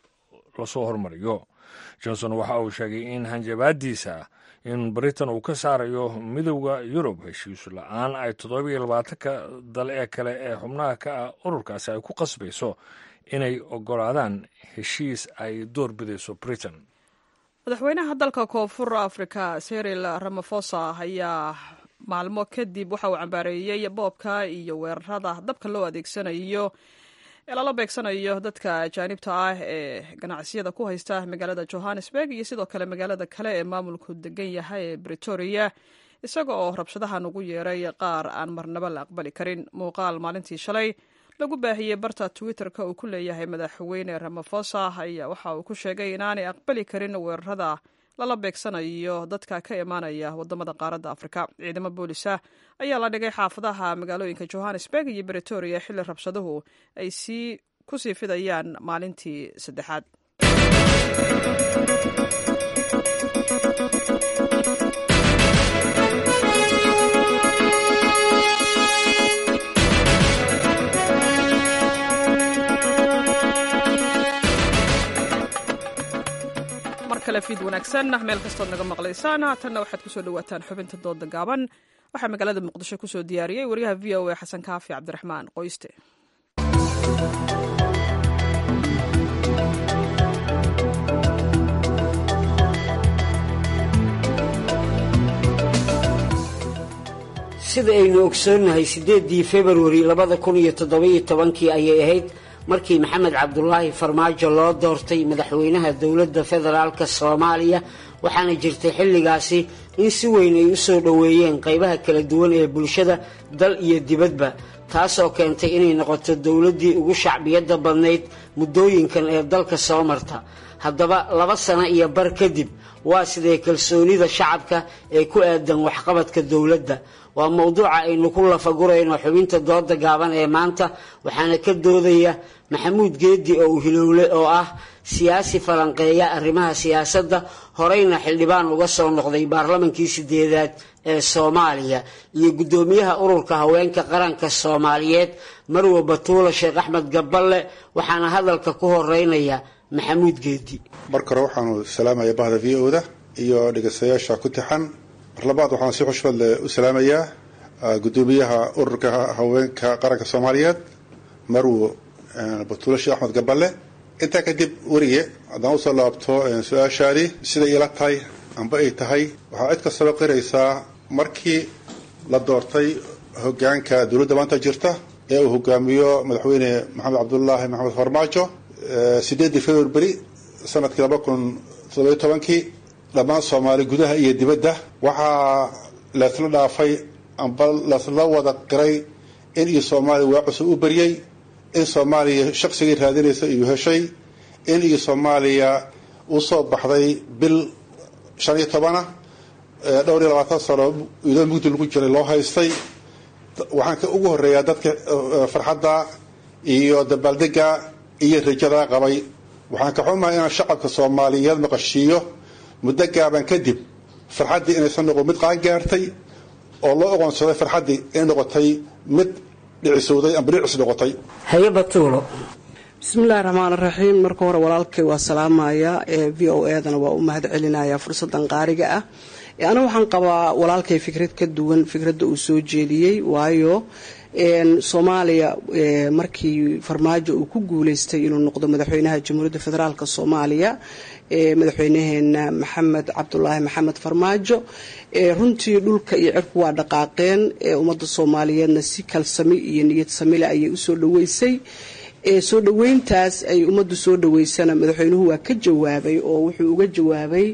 lasoo hormariyo johnson waxa uu sheegay in hanjabaadiisa in britain uu ka saarayo midowda yurub heshiisu la-aan ay toddobiyo labaatanka dal ee kale ee xubnaha ka ah ururkaasi ay ku qasbayso inay ogolaadaan heshiis ay door bidayso britain madaxweynaha dalka koonfur africa seril ramafosa ayaa maalmo kadib waxa uu cambaareeyey boobka iyo weerarada dabka loo adeegsanayo ee lala beegsanayo dadka ajaanibta ah ee ganacsiyada ku haysta magaalada johannesburg iyo sidoo kale magaalada kale ee maamulku degan yahay ee bretoria isaga oo rabshadahan ugu yeeray qaar aan marnaba la aqbali karin muuqaal maalintii shalay lagu baahiyey barta twitter-ka uu ku leeyahay madaxweyne ramafosa ayaa waxa uu ku sheegay inaanay aqbali karin weerarada lala beegsanayo dadka ka imaanaya wadamada qaaradda afrika ciidamo boolisa ayaa la dhigay xaafadaha magaalooyinka johannesburg iyo bretoria xilli rabshaduhu ay sii ku sii fidayaan maalintii saddexaad kale fiid wanaagsan meel kastood naga maqlaysaan haatanna waxaad kusoo dhawaataan xubinta dooda gaaban waxaa magaalada muqdisho kusoo diyaariyey wariyaha v o a xasan kaafi cabdiraxmaan qoyste sida aynu ogsoonnahay siddeeddii februari labada kun iyo toddobiyo tobankii ayay ahayd markii maxamed cabdulaahi farmaajo loo doortay madaxweynaha dowladda federaalka soomaaliya waxaana jirtay xilligaasi in si weyn ay u soo dhoweeyeen qaybaha kala duwan ee bulshada dal iyo dibadba taasoo keentay inay noqoto dowladdii ugu shacbiyadda badnayd muddooyinkan ee dalka soo marta haddaba laba sano iyo bar kadib waa sidee kalsoonida shacabka ee ku aadan waxqabadka dowladda waa mowduuca aynu ku lafagurayno xubinta dooda gaaban ee maanta waxaana ka doodaya maxamuud geedi oo uhilowle oo ah siyaasi falanqeeya arrimaha siyaasadda horeyna xildhibaan uga soo noqday baarlamankii sideedaad ee soomaaliya iyo guddoomiyaha ururka haweenka qaranka soomaaliyeed marwe batuula sheekh axmed gaballe waxaana hadalka ku horeynaya maxamuud geedi marka hore waxaanu salaamaya bahda v o da iyo dhegeystayaasha ku tixan mar labaad waxaan si xushmad leh u salaamayaa guddoomiyaha ururka haweenka qaranka soomaaliyeed marwo batuule sheekh axmed gaballe intaa kadib weriye haddaan usoo laabto su-aashaadii siday ila tahay amba ay tahay waxaa cid kastaba qiraysaa markii la doortay hogaanka dowladda maanta jirta ee uu hogaamiyo madaxweyne maxamed cabdulaahi maxamed farmaajo sideedii february sanadkii laba kun toddobiyo tobankii dhammaan soomaali gudaha iyo dibadda waxaa laysla dhaafay amba laysla wada qiray in iyo soomaaliya waa cusub u beryey in soomaaliya shaqsigii raadinaysa iyuu heshay in iyo soomaaliya usoo baxday bil shan iyo tobana dhowr iyo labaatan sano idoo mugdi lagu jiray loo haystay waxaan ka ugu horeeyaa dadka farxadda iyo dabaaldega iyo rajada qabay waxaan ka xumahay inaan shacabka soomaaliyeed maqashiiyo muddo gaaban kadib farxaddii inaysan noqon mid qaan gaartay oo loo oqoonsaday farxaddii inay noqotay mid dhicisowday amba dhicis noqotay haye batuulo bismillahi raxmaan raxiim marka hore walaalkay waa salaamaya ee v o edana waa u mahad celinaya fursadan qaariga ah aniga waxaan qabaa walaalkay fikrad ka duwan fikradda uu soo jeediyey waayo soomaaliya markii farmaajo uu ku guuleystay inuu noqdo madaxweynaha jamhuuriyadda federaalk soomaaliya madaxweynaheena maxamed cabdulaahi maxamed farmaajo runtii dhulka iyo cirku waa dhaqaaqeen ummadda soomaaliyeedna si kalsami iyo niyad samile ayay usoo dhaweysay soo dhaweyntaas ay ummaddu soo dhaweysana madaxweynuhu waa ka jawaabay oo wuxuu uga jawaabay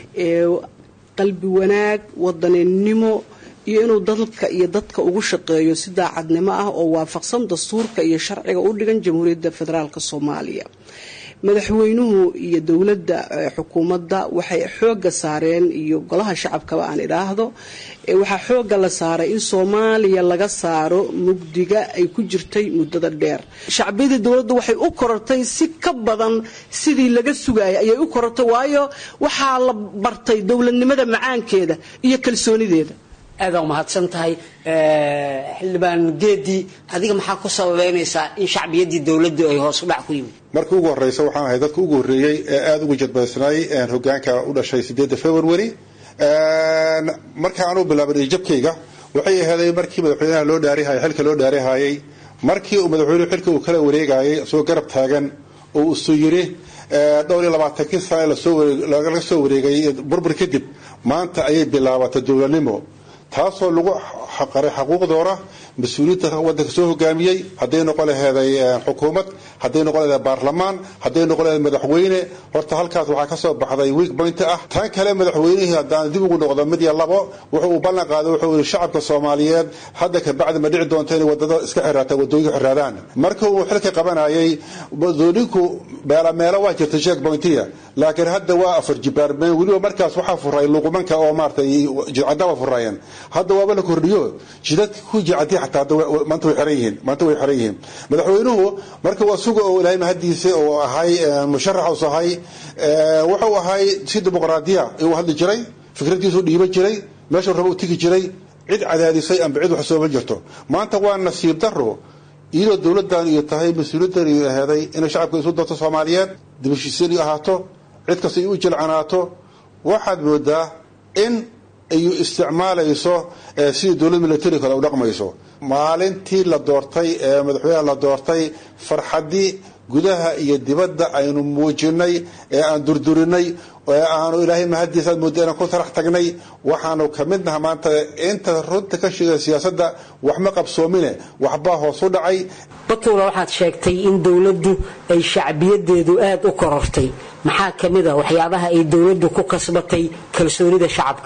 qalbi wanaag wadaninimo iyo inuu dalka iyo dadka ugu shaqeeyo si daacadnimo ah oo waafaqsan dastuurka iyo sharciga u dhigan jamhuuriyadda federaalk soomaaliya madaxweynuhu iyo dowladda xukuumadda waxay xooga saareen iyo golaha shacabkaba aan idhaahdo waxaa xooga la saaray in soomaaliya laga saaro mugdiga ay ku jirtay muddada dheer shacbiyadii dowladdu waxay u korortay si ka badan sidii laga sugayay ayay u korortay waayo waxaa la bartay dowladnimada macaankeeda iyo kalsoonideeda aada umahadsan tahay xildhibaan geedi adiga maxaa ku sababeynaysaa in shacbiyaddii dowladdu ay hoos u dhac ku yimid markii ugu horeysa waxaan ahay dadka ugu horreeyey ee aada ugu jadbaysnay hogaanka u dhashay sideedda february marka aan u bilaabay jabkayga waxay aheeday markii madaxweynaha loo dhaarihayay xilka loo dhaarihayay markii uu madaxweynuhu xilka uu kala wareegayay isagoo garab taagan oo isu yiri dhowr iyo labaatankii sane laga soo wareegay burbur kadib maanta ayay bilaabatay dowladnimo taasoo lagu qaray xaquuqdoora mas-uuliyiinta wadanka soo hogaamiyey hadday noqon laheeday xukuumad hadday noqon laheeday baarlamaan hadday noqon laheeday madaxweyne horta halkaas waxaa ka soo baxday week point ah tan kale madaxweynihii haddaan dib ugu noqdo mid iyo labo wuxuu uu ballan qaaday wuxuu yihi shacabka soomaaliyeed hadda kabacdi ma dhici doonto inay wadada iska xiraata wadooyinka xiraadaan marka uu xilka qabanayay wadooyinku meelo meelo waa jirta sheek pointiya laakiin hadda waa afar jibaarmeen weliba markaas waxaa furay luqumanka oo maaratay jidcadda waa furayeen hadda waaba la kordhiyo jidadka ku jicadi xataa maanta way xiran yihiin maanta way xiran yihiin madaxweynuhu marka waa suga oo ilaahay mahadiisa oo ahay musharax us ahay wuxuu ahay si dimuqraadiya uu hadli jiray fikradiisu dhiiban jiray meeshuu raba u tegi jiray cid cadaadisay amba cid wax sooma jirto maanta waa nasiib daro iyadoo dowladan iyo tahay mas-uuliyaddan iyo aheeday inay shacabka isu darto soomaaliyeed dibashiisiin iyo ahaato cid kasta ay u jilcanaato waxaad moodaa in ay isticmaalayso sidii dowlad military kale u dhaqmayso maalintii la doortay ee madaxweynaha la doortay farxadii gudaha iyo dibadda aynu muujinay ee aan durdurinay ee aanu ilaahay mahadiisa aad moodda inaan ku tarax tagnay waxaanu ka mid naha maanta inta runta ka sheegaya siyaasadda waxma qabsoomine waxbaa hoos u dhacay batuula waxaad sheegtay in dowladdu ay shacbiyadeedu aada u korortay maxaa ka mid a waxyaabaha ay dowladdu ku kasbatay kalsoonida shacabka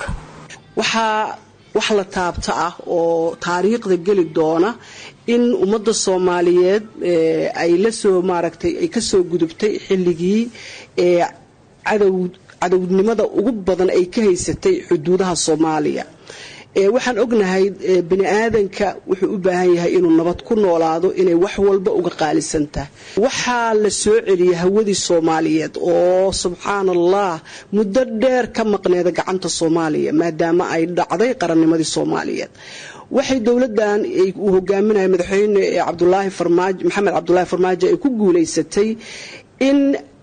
waxaa wax la taabta ah oo taariikhda geli doona in ummadda soomaaliyeed ay lasoo maaragtay ay kasoo gudubtay xilligii ee cadow cadownimada ugu badan ay ka haysatay xuduudaha soomaaliya waxaan ognahay bani aadanka wuxuu u baahan yahay inuu nabad ku noolaado inay wax walba uga qaalisan tahay waxaa la soo celiyay hawadii soomaaliyeed oo subxaan allah muddo dheer ka maqneeda gacanta soomaaliya maadaama ay dhacday qarannimadii soomaaliyeed waxay dowladan uu hogaaminaya madaxweyne cabdulaahi farmaajo maxamed cabdulaahi farmaajo ay ku guulaysatay in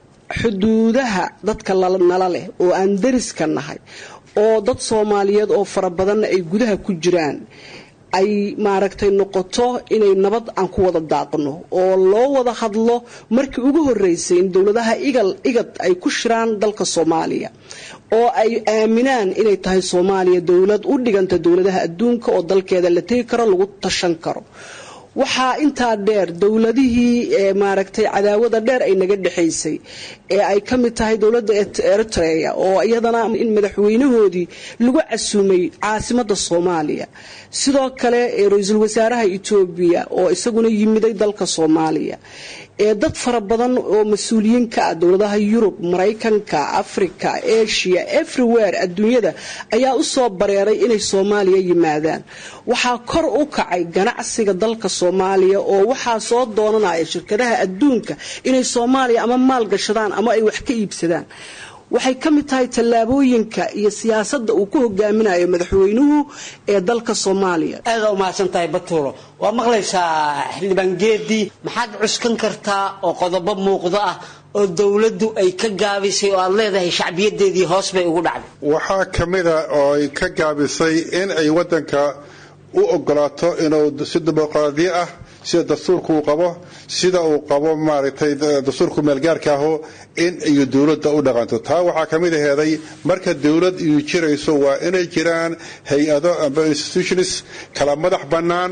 xuduudaha dadka nala leh oo aan dariska nahay oo dad soomaaliyeed oo fara badanna ay gudaha ku jiraan ay maaragtay noqoto inay nabad aan ku wada daaqno oo loo wada hadlo markii ugu horeysay in dowladaha igal igad ay ku shiraan dalka soomaaliya oo ay aaminaan inay tahay soomaaliya dowlad u dhiganta dowladaha adduunka oo dalkeeda la tegi karo lagu tashan karo waxaa intaa dheer dowladihii maaragtay cadaawada dheer ay naga dhexaysay ee ay ka mid tahay dowladda eritrea oo iyadana in madaxweynahoodii lagu casuumay caasimada soomaaliya sidoo kale ra-iisul wasaaraha etoobiya oo isaguna yimiday dalka soomaaliya ee dad fara badan oo mas-uuliyiin ka ah dowladaha yurub maraykanka africa asia everywhere adduunyada ayaa u soo bareeray inay soomaaliya yimaadaan waxaa kor u kacay ganacsiga dalka soomaaliya oo waxaa soo doonanaya shirkadaha adduunka inay soomaaliya ama maal gashadaan ama ay wax ka iibsadaan waxay ka mid tahay tallaabooyinka iyo siyaasadda uu ku hogaaminayo madaxweynuhu ee dalka soomaaliya aada u mahadsan tahay batuulo waa maqlaysaa xildhibaan geedii maxaad cuskan kartaa oo qodobo muuqdo ah oo dowladdu ay ka gaabisay oo aad leedahay shacbiyadeedii hoos bay ugu dhacday waxaa ka mida oo ay ka gaabisay in ay waddanka u ogolaato inuu si dimuqraadiyo ah sida dastuurka uu qabo sida uu qabo maaragtay dastuurku meelgaarka aho in iyo dowladda u dhaqanto taa waxaa ka mid aheeday marka dowlad iyu jirayso waa inay jiraan hay-ado amba institutions kala madax bannaan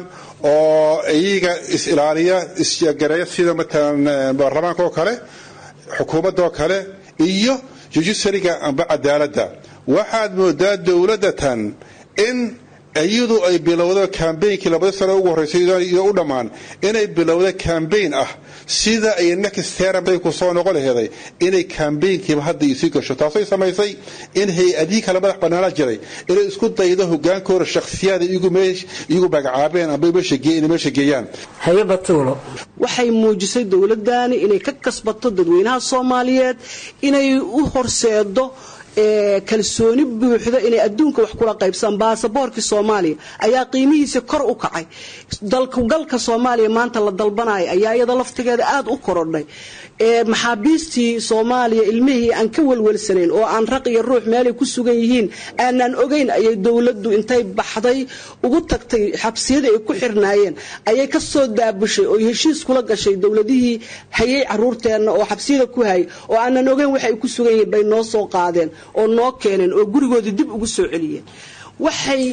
oo iyaga is-ilaaliya isgareeya sida matalan baarlamaanka oo kale xukuumadda oo kale iyo judiciaryga amba cadaaladda waxaad moodaa dowladda tan in iyadu ay bilowdo kambeynkii labada sano ugu horreysay iyo u dhammaan inay bilowdo kambeyn ah sida ay next term ku soo noqon laheeday inay kambeynkiiba hadda isii gasho taasay samaysay in hay-adihii kale madax bannaana jiray inay isku daydo hogaankooda shakhsiyaada iyagu magacaabeen amba meesha geeyaan haye batuulo waxay muujisay dowladani inay ka kasbato dadweynaha soomaaliyeed inay u horseedo kalsooni buuxda inay adduunka wax kula qaybsadaan baasaboorkii soomaaliya ayaa qiimihiisa kor u kacay dalkugalka soomaaliya maanta la dalbanaya ayaa iyada laftigeeda aada u korodhay maxaabiistii soomaaliya ilmihii aan ka welwelsanayn oo aan raq iyo ruux meelay ku sugan yihiin aanaan ogeyn ayay dowladdu intay baxday ugu tagtay xabsiyada ay ku xirnaayeen ayay ka soo daabushay oo heshiis kula gashay dowladihii hayay caruurteenna oo xabsiyada ku hayay oo aanan ogeyn waxa ay ku sugan yihiin bay noo soo qaadeen oo noo keeneen oo gurigoodii dib ugu soo celiyeen waxay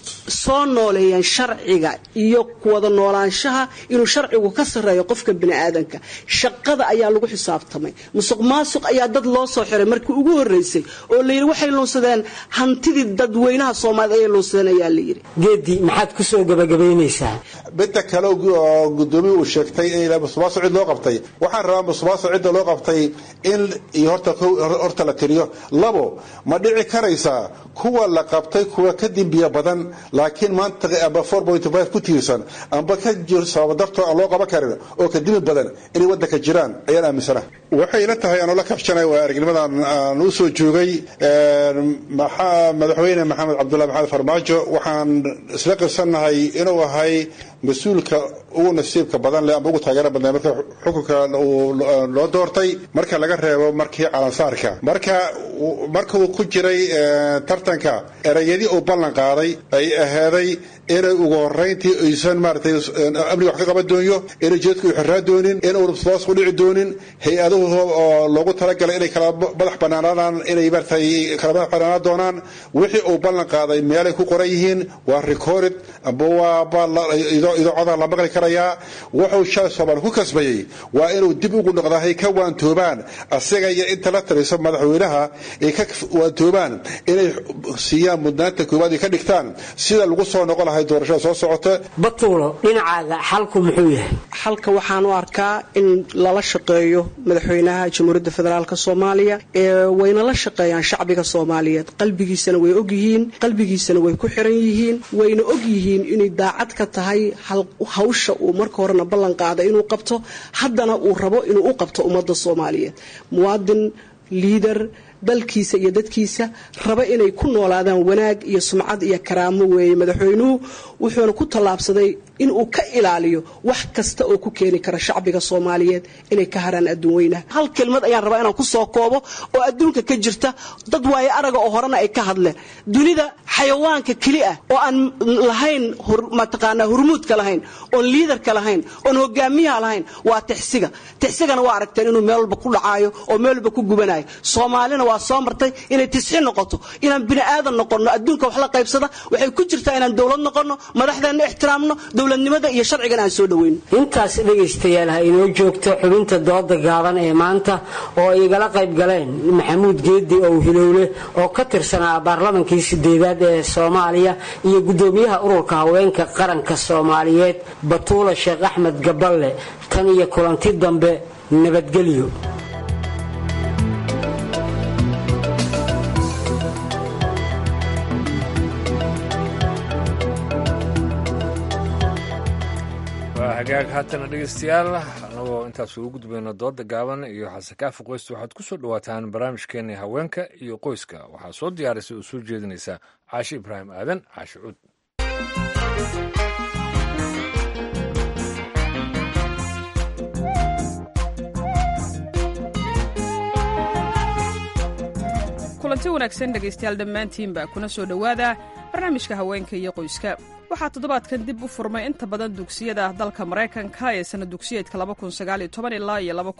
soo nooleeyeen sharciga iyo wada noolaanshaha inuu sharcigu ka sarreeyo qofka biniaadanka shaqada ayaa lagu xisaabtamay musuq maasuq ayaa dad loo soo xiray markii ugu horeysay oo layidhi waxay luunsadeen hantidii dadweynaha soomaaliyed ayay luunsadeen ayaa layidhi geedi maxaad ku soo gabagabaynaysaa midda kale oo gudoomiye uu sheegtay in musuqmaasuq cid loo qabtay waxaan rabaa musuqmaasuq cidda loo qabtay in iyo horta la tiriyo labo ma dhici karaysaa kuwa la qabtay kuwa ka dimbiya badan laakiin maanta amba ku tiirsan amba ka jiro sababa dartoo aan loo qaban karin oo ka dimi badan inay wadanka jiraan ayaan aaminsana waxay ila tahay anoo la kabshanay waa aragnimadan aan u soo joogay madaxweyne maxamed cabdullahi maxamed farmaajo waxaan isla qirsannahay inuu ahay mas-uulka ugu nasiibka badan leh ama ugu taageera badnay marka xukunka loo doortay marka laga reebo markii calansaarka marka markuu ku jiray tartanka erayadii uu ballan qaaday ay ahaaday inay ugu horeyntii aysan maaratay amniga wax ka qaban doonyo inay jeedku u xiraa doonin in uuna hoos ku dhici doonin hay-aduhu oo loogu talagalay inay kala madax banaanaadaan inay maaratay kala madax banaanaan doonaan wixii uu ballan qaaday meelay ku qoran yihiin waa recorded amba waa idoocoda la maqli karayaa wuxuu shalay soomaali ku kasbayey waa inuu dib ugu noqdaa hay ka waantoobaan asaga iyo inta la taliso madaxweynaha ay ka waantoobaan inay siiyaan mudnaanta koowaad ay ka dhigtaan sida lagu soo noqon lahay doorashada soo socota batuulo dhinacaaga xalku muxuu yahay xalka waxaan u arkaa in lala shaqeeyo madaxweynaha jamhuuriyadda federaalk soomaaliya wayna la shaqeeyaan shacbiga soomaaliyeed qalbigiisana way ogyihiin qalbigiisana way ku xiran yihiin wayna ogyihiin inay daacad ka tahay hawsha uu marka horena ballan qaaday inuu qabto haddana uu rabo inuu u qabto ummadda soomaaliyeed muwaadin liider dalkiisa iyo dadkiisa raba inay ku noolaadaan wanaag iyo sumcad iyo karaamo weeye madaxweynuhu wuxuuna ku tallaabsaday inuu ka ilaaliyo wax kasta oo ku keeni kara shacbiga soomaaliyeed inay ka haraan adduun weynaha hal kelmad ayaan rabaa inaan ku soo koobo oo adduunka ka jirta dad waaye araga oo horena ay ka hadleen dunida xayawaanka keli ah oo aan lahayn mataqaanaa hurmuudka lahayn oon liidarka lahayn oon hogaamiyaha lahayn waa tixsiga tixsigana waa aragteen inuu meel walba ku dhacaayo oo meel walba ku gubanayo soomaalina waa soo martay inay tisxiin noqoto inaan bini aadan noqonno adduunka wax la qaybsada waxay ku jirtaa inaan dowlad noqonno madaxdeenna ixtiraamno dowladnimada iyo sharcigana aan soo dhaweyno intaas dhegaystayaal ha inoo joogto xubinta dooda gaaban ee maanta oo ay igala qayb galeen maxamuud geedi ow hilowle oo ka tirsanaa baarlamankii sideedaad ee soomaaliya iyo guddoomiyaha ururka haweenka qaranka soomaaliyeed batuula sheekh axmed gaballe tan iyo kulanti dambe nabadgelyo hagaag haatana dhegeystayaal annagoo intaas ugu gudbayno dooda gaaban iyo xasekaafi qoysta waxaad ku soo dhowaataan barnaamijkeenii haweenka iyo qoyska waxaa soo diyaarisay oo soo jeedinaysa caashi ibraahim aadan caashi cuud kulanti wanaagsan dhegaystayaal dhammaantiinba kuna soo dhowaada barnaamijka haweenka iyo qoyska waxaa toddobaadkan dib u furmay inta badan dugsiyada dalka maraykanka ee sana dugsiyeedka ilaa iyo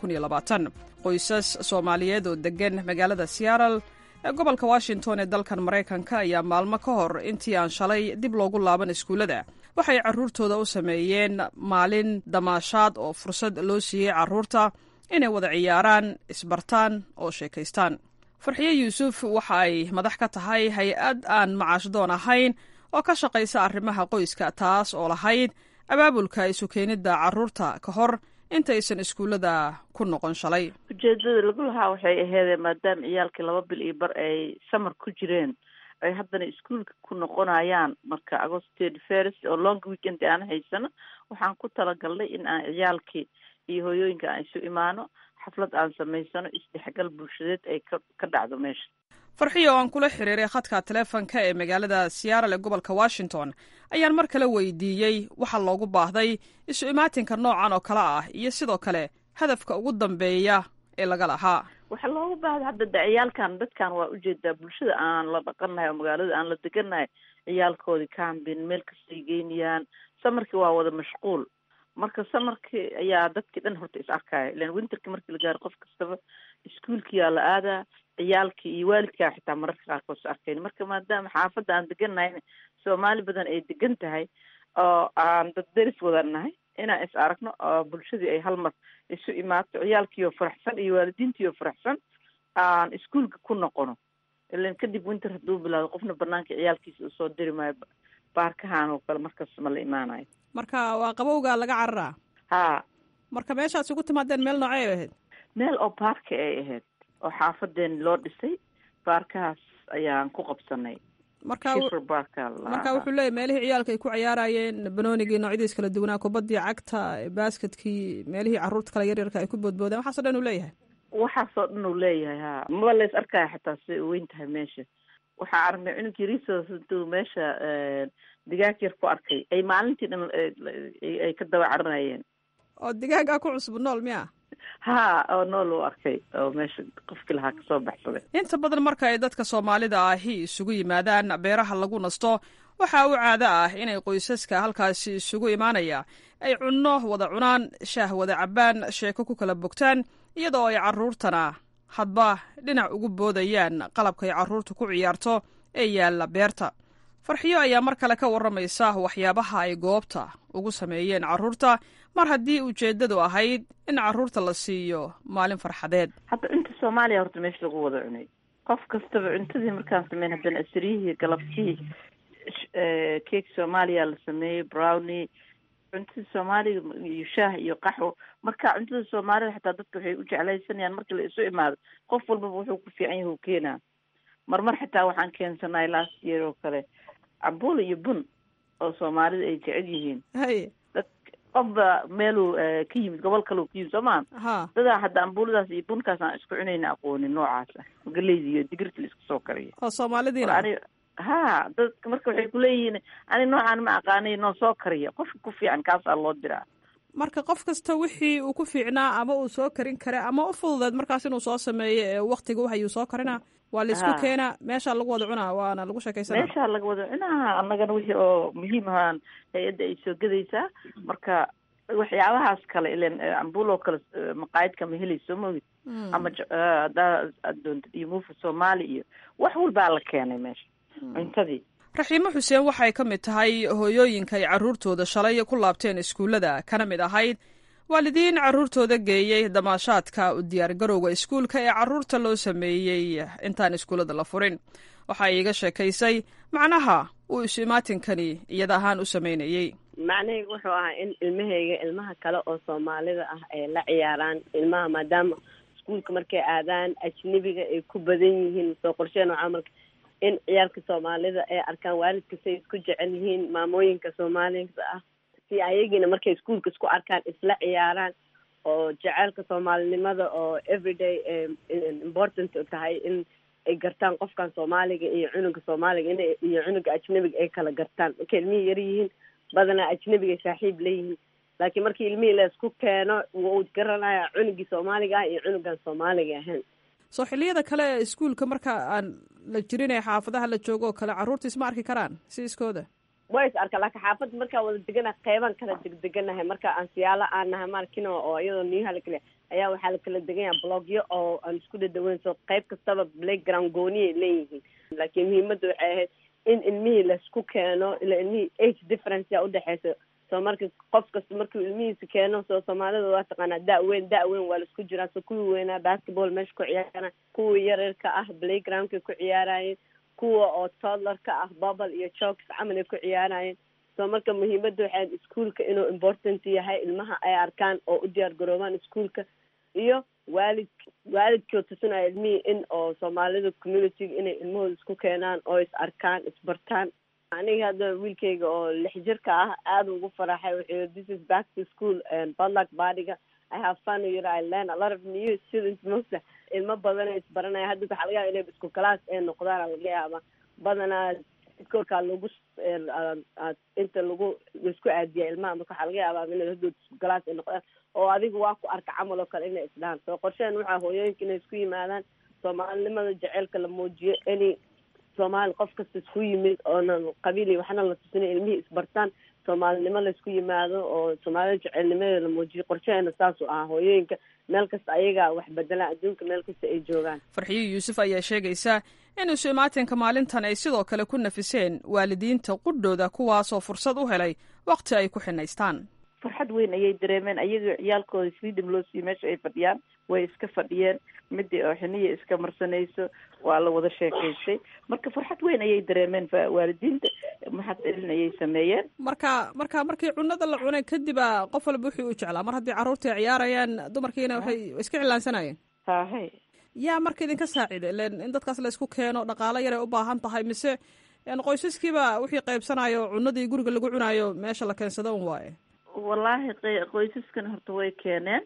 qoysas soomaaliyeed oo deggan magaalada seattle ee gobolka washington ee dalkan maraykanka ayaa maalmo ka hor intii aan shalay dib loogu laaban iskuullada waxay carruurtooda u sameeyeen maalin damaashaad oo fursad loo siiyey carruurta inay wada ciyaaraan isbartaan oo sheekaystaan farxiye yuusuf waxa ay madax ka tahay hay-ad aan macaashdoon ahayn oo ka shaqaysa arrimaha qoyska taas oo lahayd abaabulka isu keenidda carruurta ka hor intaysan iskuullada ku noqon shalay ujeedada lagu lahaa waxay aheedee maadaama ciyaalkii laba bil iyo bar ay samar ku jireen ay haddana iskuolka ku noqonayaan marka agostd ferst oo long weekend aan haysano waxaan ku talagalnay in aan ciyaalkii iyo hooyooyinka aan isu imaano xaflad aan samaysano isdhexgal bulshadeed ay ka ka dhacdo meesha farxiyo oo aan kula xiriiray khadka taleefonka ee magaalada seattle ee gobolka washington ayaan mar kale weydiiyey waxa loogu baahday isu imaatinka noocan oo kale ah iyo sidoo kale hadafka ugu dambeeya ee laga lahaa waxaa loogu baahda hadda de ciyaalkan dadkan waa ujeedaa bulshada aan la dhaqannahay oo magaalada aan la degannahay ciyaalkoodii cambin meel kastay geynayaan samarkii waa wada mashquul marka samarkii ayaa dadkii dhan horta is arkaya ilan winterki markii la gaaro qof kastaba iskuolkiyaa la aadaa ciyaalkii iyo waalidkaa xitaa mararka qaarkood is arkayn marka maadaama xaafadda aan degannahay soomaali badan ay degan tahay oo aan dad deris wadan nahay inaan is aragno oo bulshadii ay hal mar isu imaato ciyaalkiioo faraxsan iyo waalidiintiioo faraxsan aan iskuolka ku noqono ilan kadib winter hadduu bilaado qofna banaanka ciyaalkiisa usoo diri maayo baarkahan oo kale markas ma la imaanayo marka waa qabowga laga cararaa ha marka meeshaas ugu timaadeen meel noocey ay ahayd meel oo baarka ay ahayd oo xaafadeen loo dhisay baarkahaas ayaan ku qabsanay marka marka wuxuu leeyahy meelihii ciyaalka ay ku ciyaarayeen banoonigii noocyadiis kala duwanaa kubaddii cagta basketkii meelihii carruurta kale yaryarka ay ku boodboodeen waxaaso dhan uu leeyahay waxaasoo dhan uu leeyahay ha maba lays arkaya xataa si weyn tahay meesha waxaa aragnay cunugii resource intuu meesha digaag yar ku arkay ay maalintii dhan ay ka daba caranayeen oo digaagaa ku cusub nool miya ha oo nool u arkay oo meesha qofkii lahaa kasoo baxsaday inta badan marka ay dadka soomaalida ahi isugu yimaadaan beeraha lagu nasto waxaa u caado ah inay qoysaska halkaasi isugu imaanaya ay cunno wada cunaan shaah wada cabbaan sheeko ku kala bogtaan iyadoo ay carruurtana hadba dhinac ugu boodayaan qalabkay carruurtu ku ciyaarto ee yaalla beerta farxiyo ayaa mar kale ka warramaysa waxyaabaha ay goobta ugu sameeyeen carruurta mar haddii ujeeddadu ahayd in carruurta la siiyo maalin farxadeed hadda cunta soomaaliya horta meesha lagu wada cunay qof kastaba cuntadii markaan sameyn haddana asriyihii galabtii cake soomaaliya la sameeyey brownie cuntada soomaaliga iyo shaah iyo qaxwo marka cuntada soomaalida xataa dadka waxay u jeclaysanayaan markii la isu imaado qof walbaba wuxuu ku fiican yahay u keenaa marmar xitaa waxaan keensanay last year oo kale cambuul iyo bun oo soomaalida ay jecel yihiin haye dad qofba meeluu ka yimid gobol kaleu ka yimid soo maa ha dadaa hadda ambuuladaas iyo bunkaas aan isku cunayna aqoonin noocaas ah galeyda iyo digirta la isku soo kariyo oo soomaalidiina ani ha dadka marka waxay kuleeyihiin ani noocaan ma aqaanay noo soo kariya qofka ku fiican kaasaa loo diraa marka qof kasta wixii uu ku fiicnaa ama uu soo karin kara ama u fududeed markaas inuu soo sameeyo ee waktiga waxayuu soo karinaa waa la isku Ha. keenaa meeshaa lagu wada cunaa waana lagu sheekaysanaa meeshaa laga wada cunaa annagana wixii oo muhiim ahaan hay-adda ay soo gedaysaa marka waxyaabahaas kale ilen cambuul oo kale eh, maqaayadka ma helayso mogid ama j- eh, haddaa aad doontid iyo muufa soomaali iyo wax walbaa la keenay meesha cuntadii raxiimo xuseen waxay ka mid tahay hooyooyinka ay carruurtooda shalay ku laabteen iskuullada kana mid ahayd waalidiin carruurtooda geeyey damaashaadka u diyaargarowga iskuulka ee carruurta loo sameeyey intaan iskuullada la furin waxa ay iga sheekaysay macnaha uu isu-imaatinkani iyada ahaan u sameynayey macnahaygu wuxuu ahaa in ilmahayga ilmaha kale oo soomaalida ah ay la ciyaaraan ilmaha maadaama iskuulka markay aadaan ajnebiga ay ku badan yihiin soo qorsheen oo camalka in ciyaalka soomaalida ay arkaan waalidka say isku jecel yihiin maamooyinka soomaalida ah si ayagiina markay iskuulka isku arkaan isla ciyaaraan oo jaceylka soomaalinimada oo everyday important u tahay in ay gartaan qofkan soomaaliga iyo cunuga soomaaliga in iyo cunuga ajnebiga ay kala gartaan markay ilmihii yar yihiin badanaa ajnebiga saaxiib leeyihiin laakiin markii ilmihii la isku keeno wuu garanaya cunugii soomaaliga ah iyo cunugan soomaaliga ahayn soo xilliyada kale ee iskuulka marka aan la jirin ee xaafadaha la joogo oo kale carruurta isma arki karaan si iskooda way is arka laakiin xaafadda markaa wada degana qeyban kala degdeganahay marka aan siyaalo aan nahay markino oo iyadoo niyuha lakale ayaa waxaa la kala degan yaha blogyo oo aan isku dhadhaweyn so qeyb kastaba playground gooniyay leeyihiin laakiin muhiimadda waxay ahayd in ilmihii laisku keeno ila ilmihii age difference yaa udhexeysa so marka qof kasta markuu ilmihiisa keeno soo soomaalida waa taqaanaa da- weyn da- weyn waa laisku jiraa so kuwii weynaa basketball meesha ku ciyaaraan kuwii yaryarka ah playgroundkay ku ciyaarayeen kuwa oo toddlerka ah bubble iyo jokes camal ay ku ciyaarayeen so marka muhiimadda waxay ahayd iskuolka inuu important yahay ilmaha ay arkaan oo u diyaar garoobaan iskuolka iyo waalid waalidkoo tusinaya ilmihii in oo soomaalida communityga inay ilmahooda isku keenaan oo is arkaan isbartaan aniga hadda wiilkayga oo lix jirka ah aada ugu faraxay wuxuu yiri this is back to school badluck badiga i have fun yiri i learn a lot of new students mostly ilmo badan ay isbaranaya hadda waxaa laga yaaba inay isku class ay noqdaan laga yaaba badanaa korkaa lagu inta lagu laisku aadiya ilmaha marka waxaa laga yaabaa inay hadood isku class ay noqdaan oo adiga waa ku arka camal oo kale inay isdhahaan soo qorsheen waxaa hooyooyinka inay isku yimaadaan soomaalinimada jaceylka la muujiyo any soomaali qof kasta isku yimid oonan qabiil iyo waxna la tusina ilmihii isbartaan soomaalinimo laisku yimaado oo soomaalida jaceylnimadeeda la muujiyo qorshaheena saasuu ahaa hooyooyinka meel kasta ayagaa wax bedelaan adduunka meel kasta ay joogaan farxiyo yuusuf ayaa sheegaysa in isu imaatinka maalintan ay sidoo kale ku nafiseen waalidiinta qudhooda kuwaasoo fursad u helay waqti ay ku xinaystaan farxad weyn ayay dareemeen ayaga ciyaalkooda freedom loo siiyo meesha ay fadhiyaan way iska fadhiyeen midii oo xiniya iska marsanayso waa la wada sheekaystay marka farxad weyn ayay dareemeen waalidiinta maxad celin ayay sameeyeen marka marka markii cunada la cunay kadiba qof walba wuxuu u jeclaa mar haddii carruurtii ay ciyaarayaan dumarkiina waxay iska cilaansanayeen hahe yaa marka idinka saacida ilen in dadkaas la isku keeno dhaqaalo yaray u baahan tahay mise qoysaskiiba wixii qaybsanayo cunadii guriga lagu cunayo meesha la keensado un waaye wallaahi qoysaskan horta way keeneen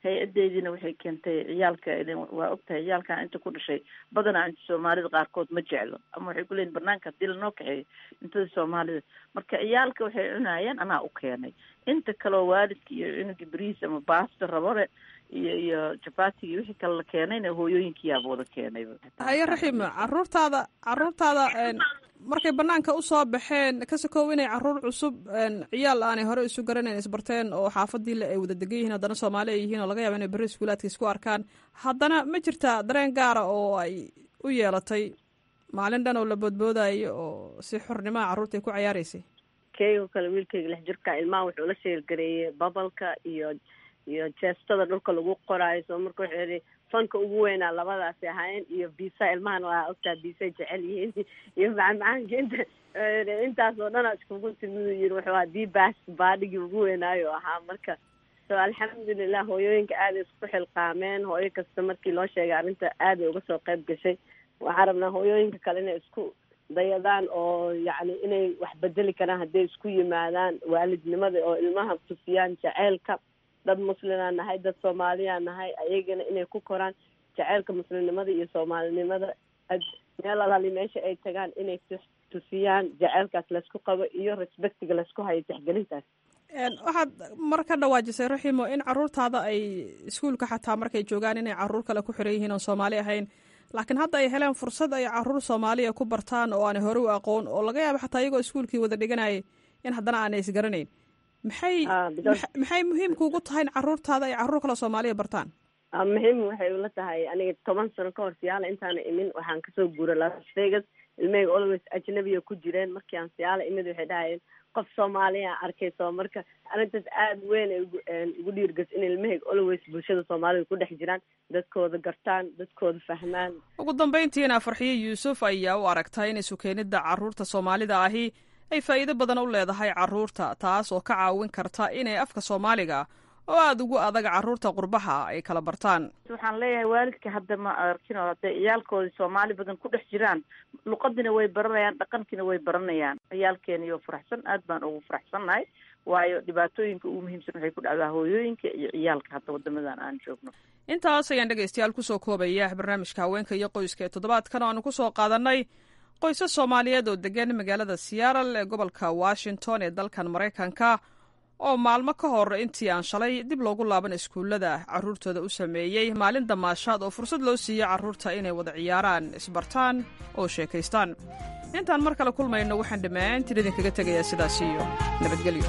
hay-adeediina waxay keentay ciyaalka waa ogtahay ciyaalkan inta ku dhashay badanaa inta soomaalida qaarkood ma jeclo ama waxay kuleeyihin banaanka hadii lanoo kaxeeyo intada soomaalida marka ciyaalka waxay cunayeen anaa u keenay inta kaleo waalidka iyo cunuga bariis ama baasta rabore iyo iyo jabatigii wixii kale la keenayna hooyooyinkiyaaba wada keenayba haye raxiim caruurtaada caruurtaada markay banaanka usoo baxeen ka sokow inay caruur cusub ciyaal aanay hore isu garanayn isbarteen oo xaafadii le ay wada degan yihiin haddana soomaali ay yihiin oo laga yaaba inay berri iskuulaadka isku arkaan haddana ma jirtaa dareen gaara oo ay u yeelatay maalin dhan oo la boodboodayo oo si xornimaha carruurta ay ku cayaareysay keygoo kale wiilkayga lix jirka ilmaha wuxuu la sheelgareeyey babalka iyo iyo jeestada dhulka lagu qoraayo soo marka wuxuu yihi fanka ugu weynaa labadaasi ahaayeen iyo bisa ilmahana waa ogtaa bisay jecel yihiin iyo macmacaanka inta intaas oo dhan iskugu timid yiri wuxuu ahaa dbas baadhigii ugu weynaayo ahaa marka so alxamdulilah hooyooyinka aaday isku xilqaameen hooyo kasta markii loo sheegay arrinta aaday uga soo qayb gashay waxaan rabnaa hooyooyinka kale inay isku dayadaan oo yacni inay wax bedeli karaan hadday isku yimaadaan waalidnimada oo ilmaha tusiyaan jaceylka dad muslimaa nahay dad soomaaliyaa nahay ayagana inay ku koraan jaceylka muslimnimada iyo soomaalinimada meel alali meesha ay tagaan inay tusiyaan jaceylkaas laysku qabo iyo respectiga laysku hayo tixgelintaas waxaad mar ka dhawaajisay raximo in caruurtaada ay iskuulka xataa markay joogaan inay caruur kale ku xiran yihiin oon soomaali ahayn laakiin hadda ay heleen fursad ay caruur soomaaliya ku bartaan oo aanay hore u aqoon oo laga yaabo xataa iyagoo iskuulkii wada dhiganayay in haddana aanay isgaranayn maxay maxay muhiimkuugu tahay in caruurtaada ay caruur kale soomaaliya bartaan muhiim waxay ula tahay aniga toban sano ka hor siyaala intaana imin waxaan kasoo guuray las vegas ilmahayga always ajnabiya ku jireen markii aan siyaala imid waxay dhahayeen qof soomaaliya arkayso marka arrintaas aada weyn ay ugu dhiirgas in ilmahayga always bulshada soomaalida ku dhex jiraan dadkooda gartaan dadkooda fahmaan ugu dambeyntiina farxiye yuusuf ayaa u aragtay in isukeenida caruurta soomaalida ahi ay faa'iido badan u leedahay caruurta taas oo ka caawin karta inay afka soomaaliga oo aada ugu adag caruurta qurbaha ay kala bartaan waxaan leeyahay waalidka hadda ma arkin oo hadday ciyaalkoodii soomaali badan ku dhex jiraan luqadiina way baranayaan dhaqankiina way baranayaan ciyaalkeeniyo faraxsan aad baan ugu faraxsannahay waayo dhibaatooyinka ugu muhiimsan waxay ku dhacdaa hooyooyinka iyo ciyaalka hadda wadamadan aan joogno intaas ayaan dhegaystayaal kusoo koobaya barnaamijka haweenka iyo qoyska ee toddobaadkan oo aanu kusoo qaadanay qoysas soomaaliyeed oo degan magaalada seattle ee gobolka washington ee dalkan maraykanka oo maalmo ka hor intii aan shalay dib loogu laaban iskuullada caruurtooda u sameeyey maalin damaashaad oo fursad loo siiyey carruurta inay wada ciyaaraan isbartaan oo sheekaystaan intaan mar kale kulmayno waxaan dhammaantiin idinkaga tegayaa sidaas iyo nabadgelyo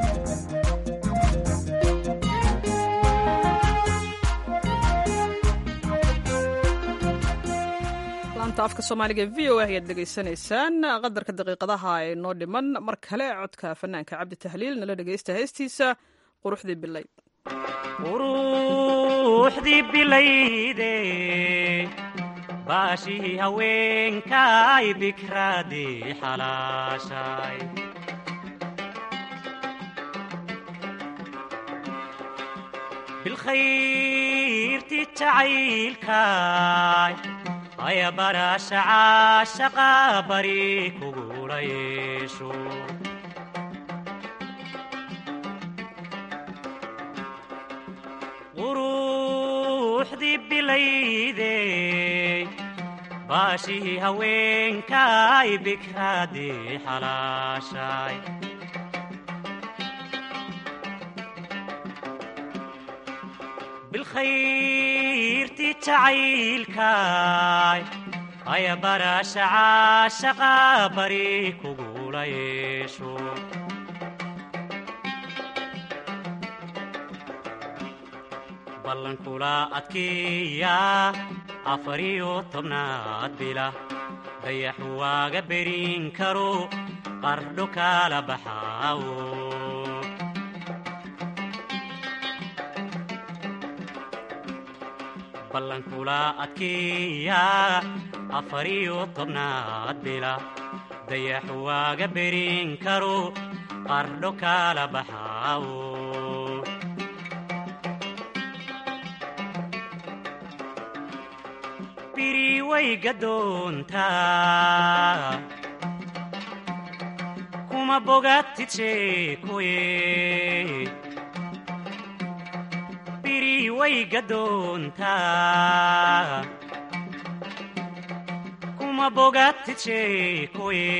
laanta afka soomaaliga v o a ayaad dhegaysanaysaan qadarka daqiiqadaha ee noo dhiman mar kale codka fanaanka cabdi tahliil nala dhegaysta heestiisa quruxdii bilayd quruxdii bilayde baashii haweenkay bikraadii xalaashay bilkhayrti jacaylkay aya barasha caashaqa bari kugula yeesho quruxdii bilayde baashii haweenkay bikraadii xalaashay bilkhayrti jacaylkay aya barasha caashaqa bari kugula yeesho ballankula adkeeya afariyo tobnaad bila dayaxu waaga berin karo qardho kala baxaawo ballankula adkeeya afariyo tobnaad bila dayaxu waaga berin karo qardho kala baxaawo biri way gadoontaa kuma bogatid sheekoye biri way gadoontaa kuma bogatid sheekoye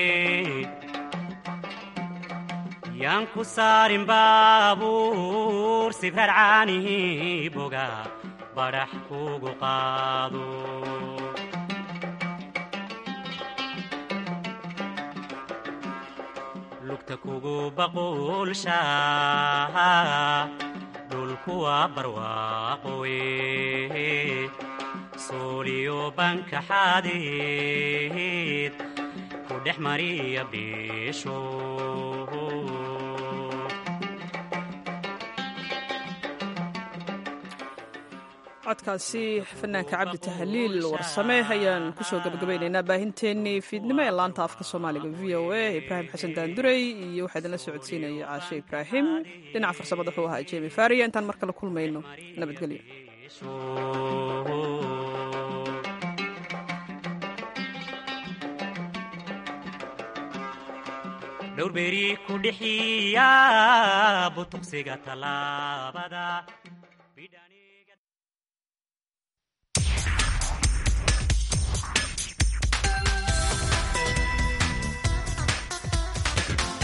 yaan ku saarin baabuur sibrar caanihi boga badhax kugu qaado lugta kugu baquulsha dhulkuwa barwaaqoye sooliyo banka xadeed ku dhex mariya biisho codkaasi fanaanka cabdi tahliil warsame ayaan kusoo gabagabaynaynaa baahinteennii fiidnimo ee laanta afka soomaaliga v o a ibraahim xasan daandurey iyo waxaa idinla socodsiinaya caashe ibraahim dhinaca farsamada wuxuu ahaa jemi faria intaan mar kale kulmayno nabadgelyo dhowr beri ku dhixiya butuqsiga tallaabada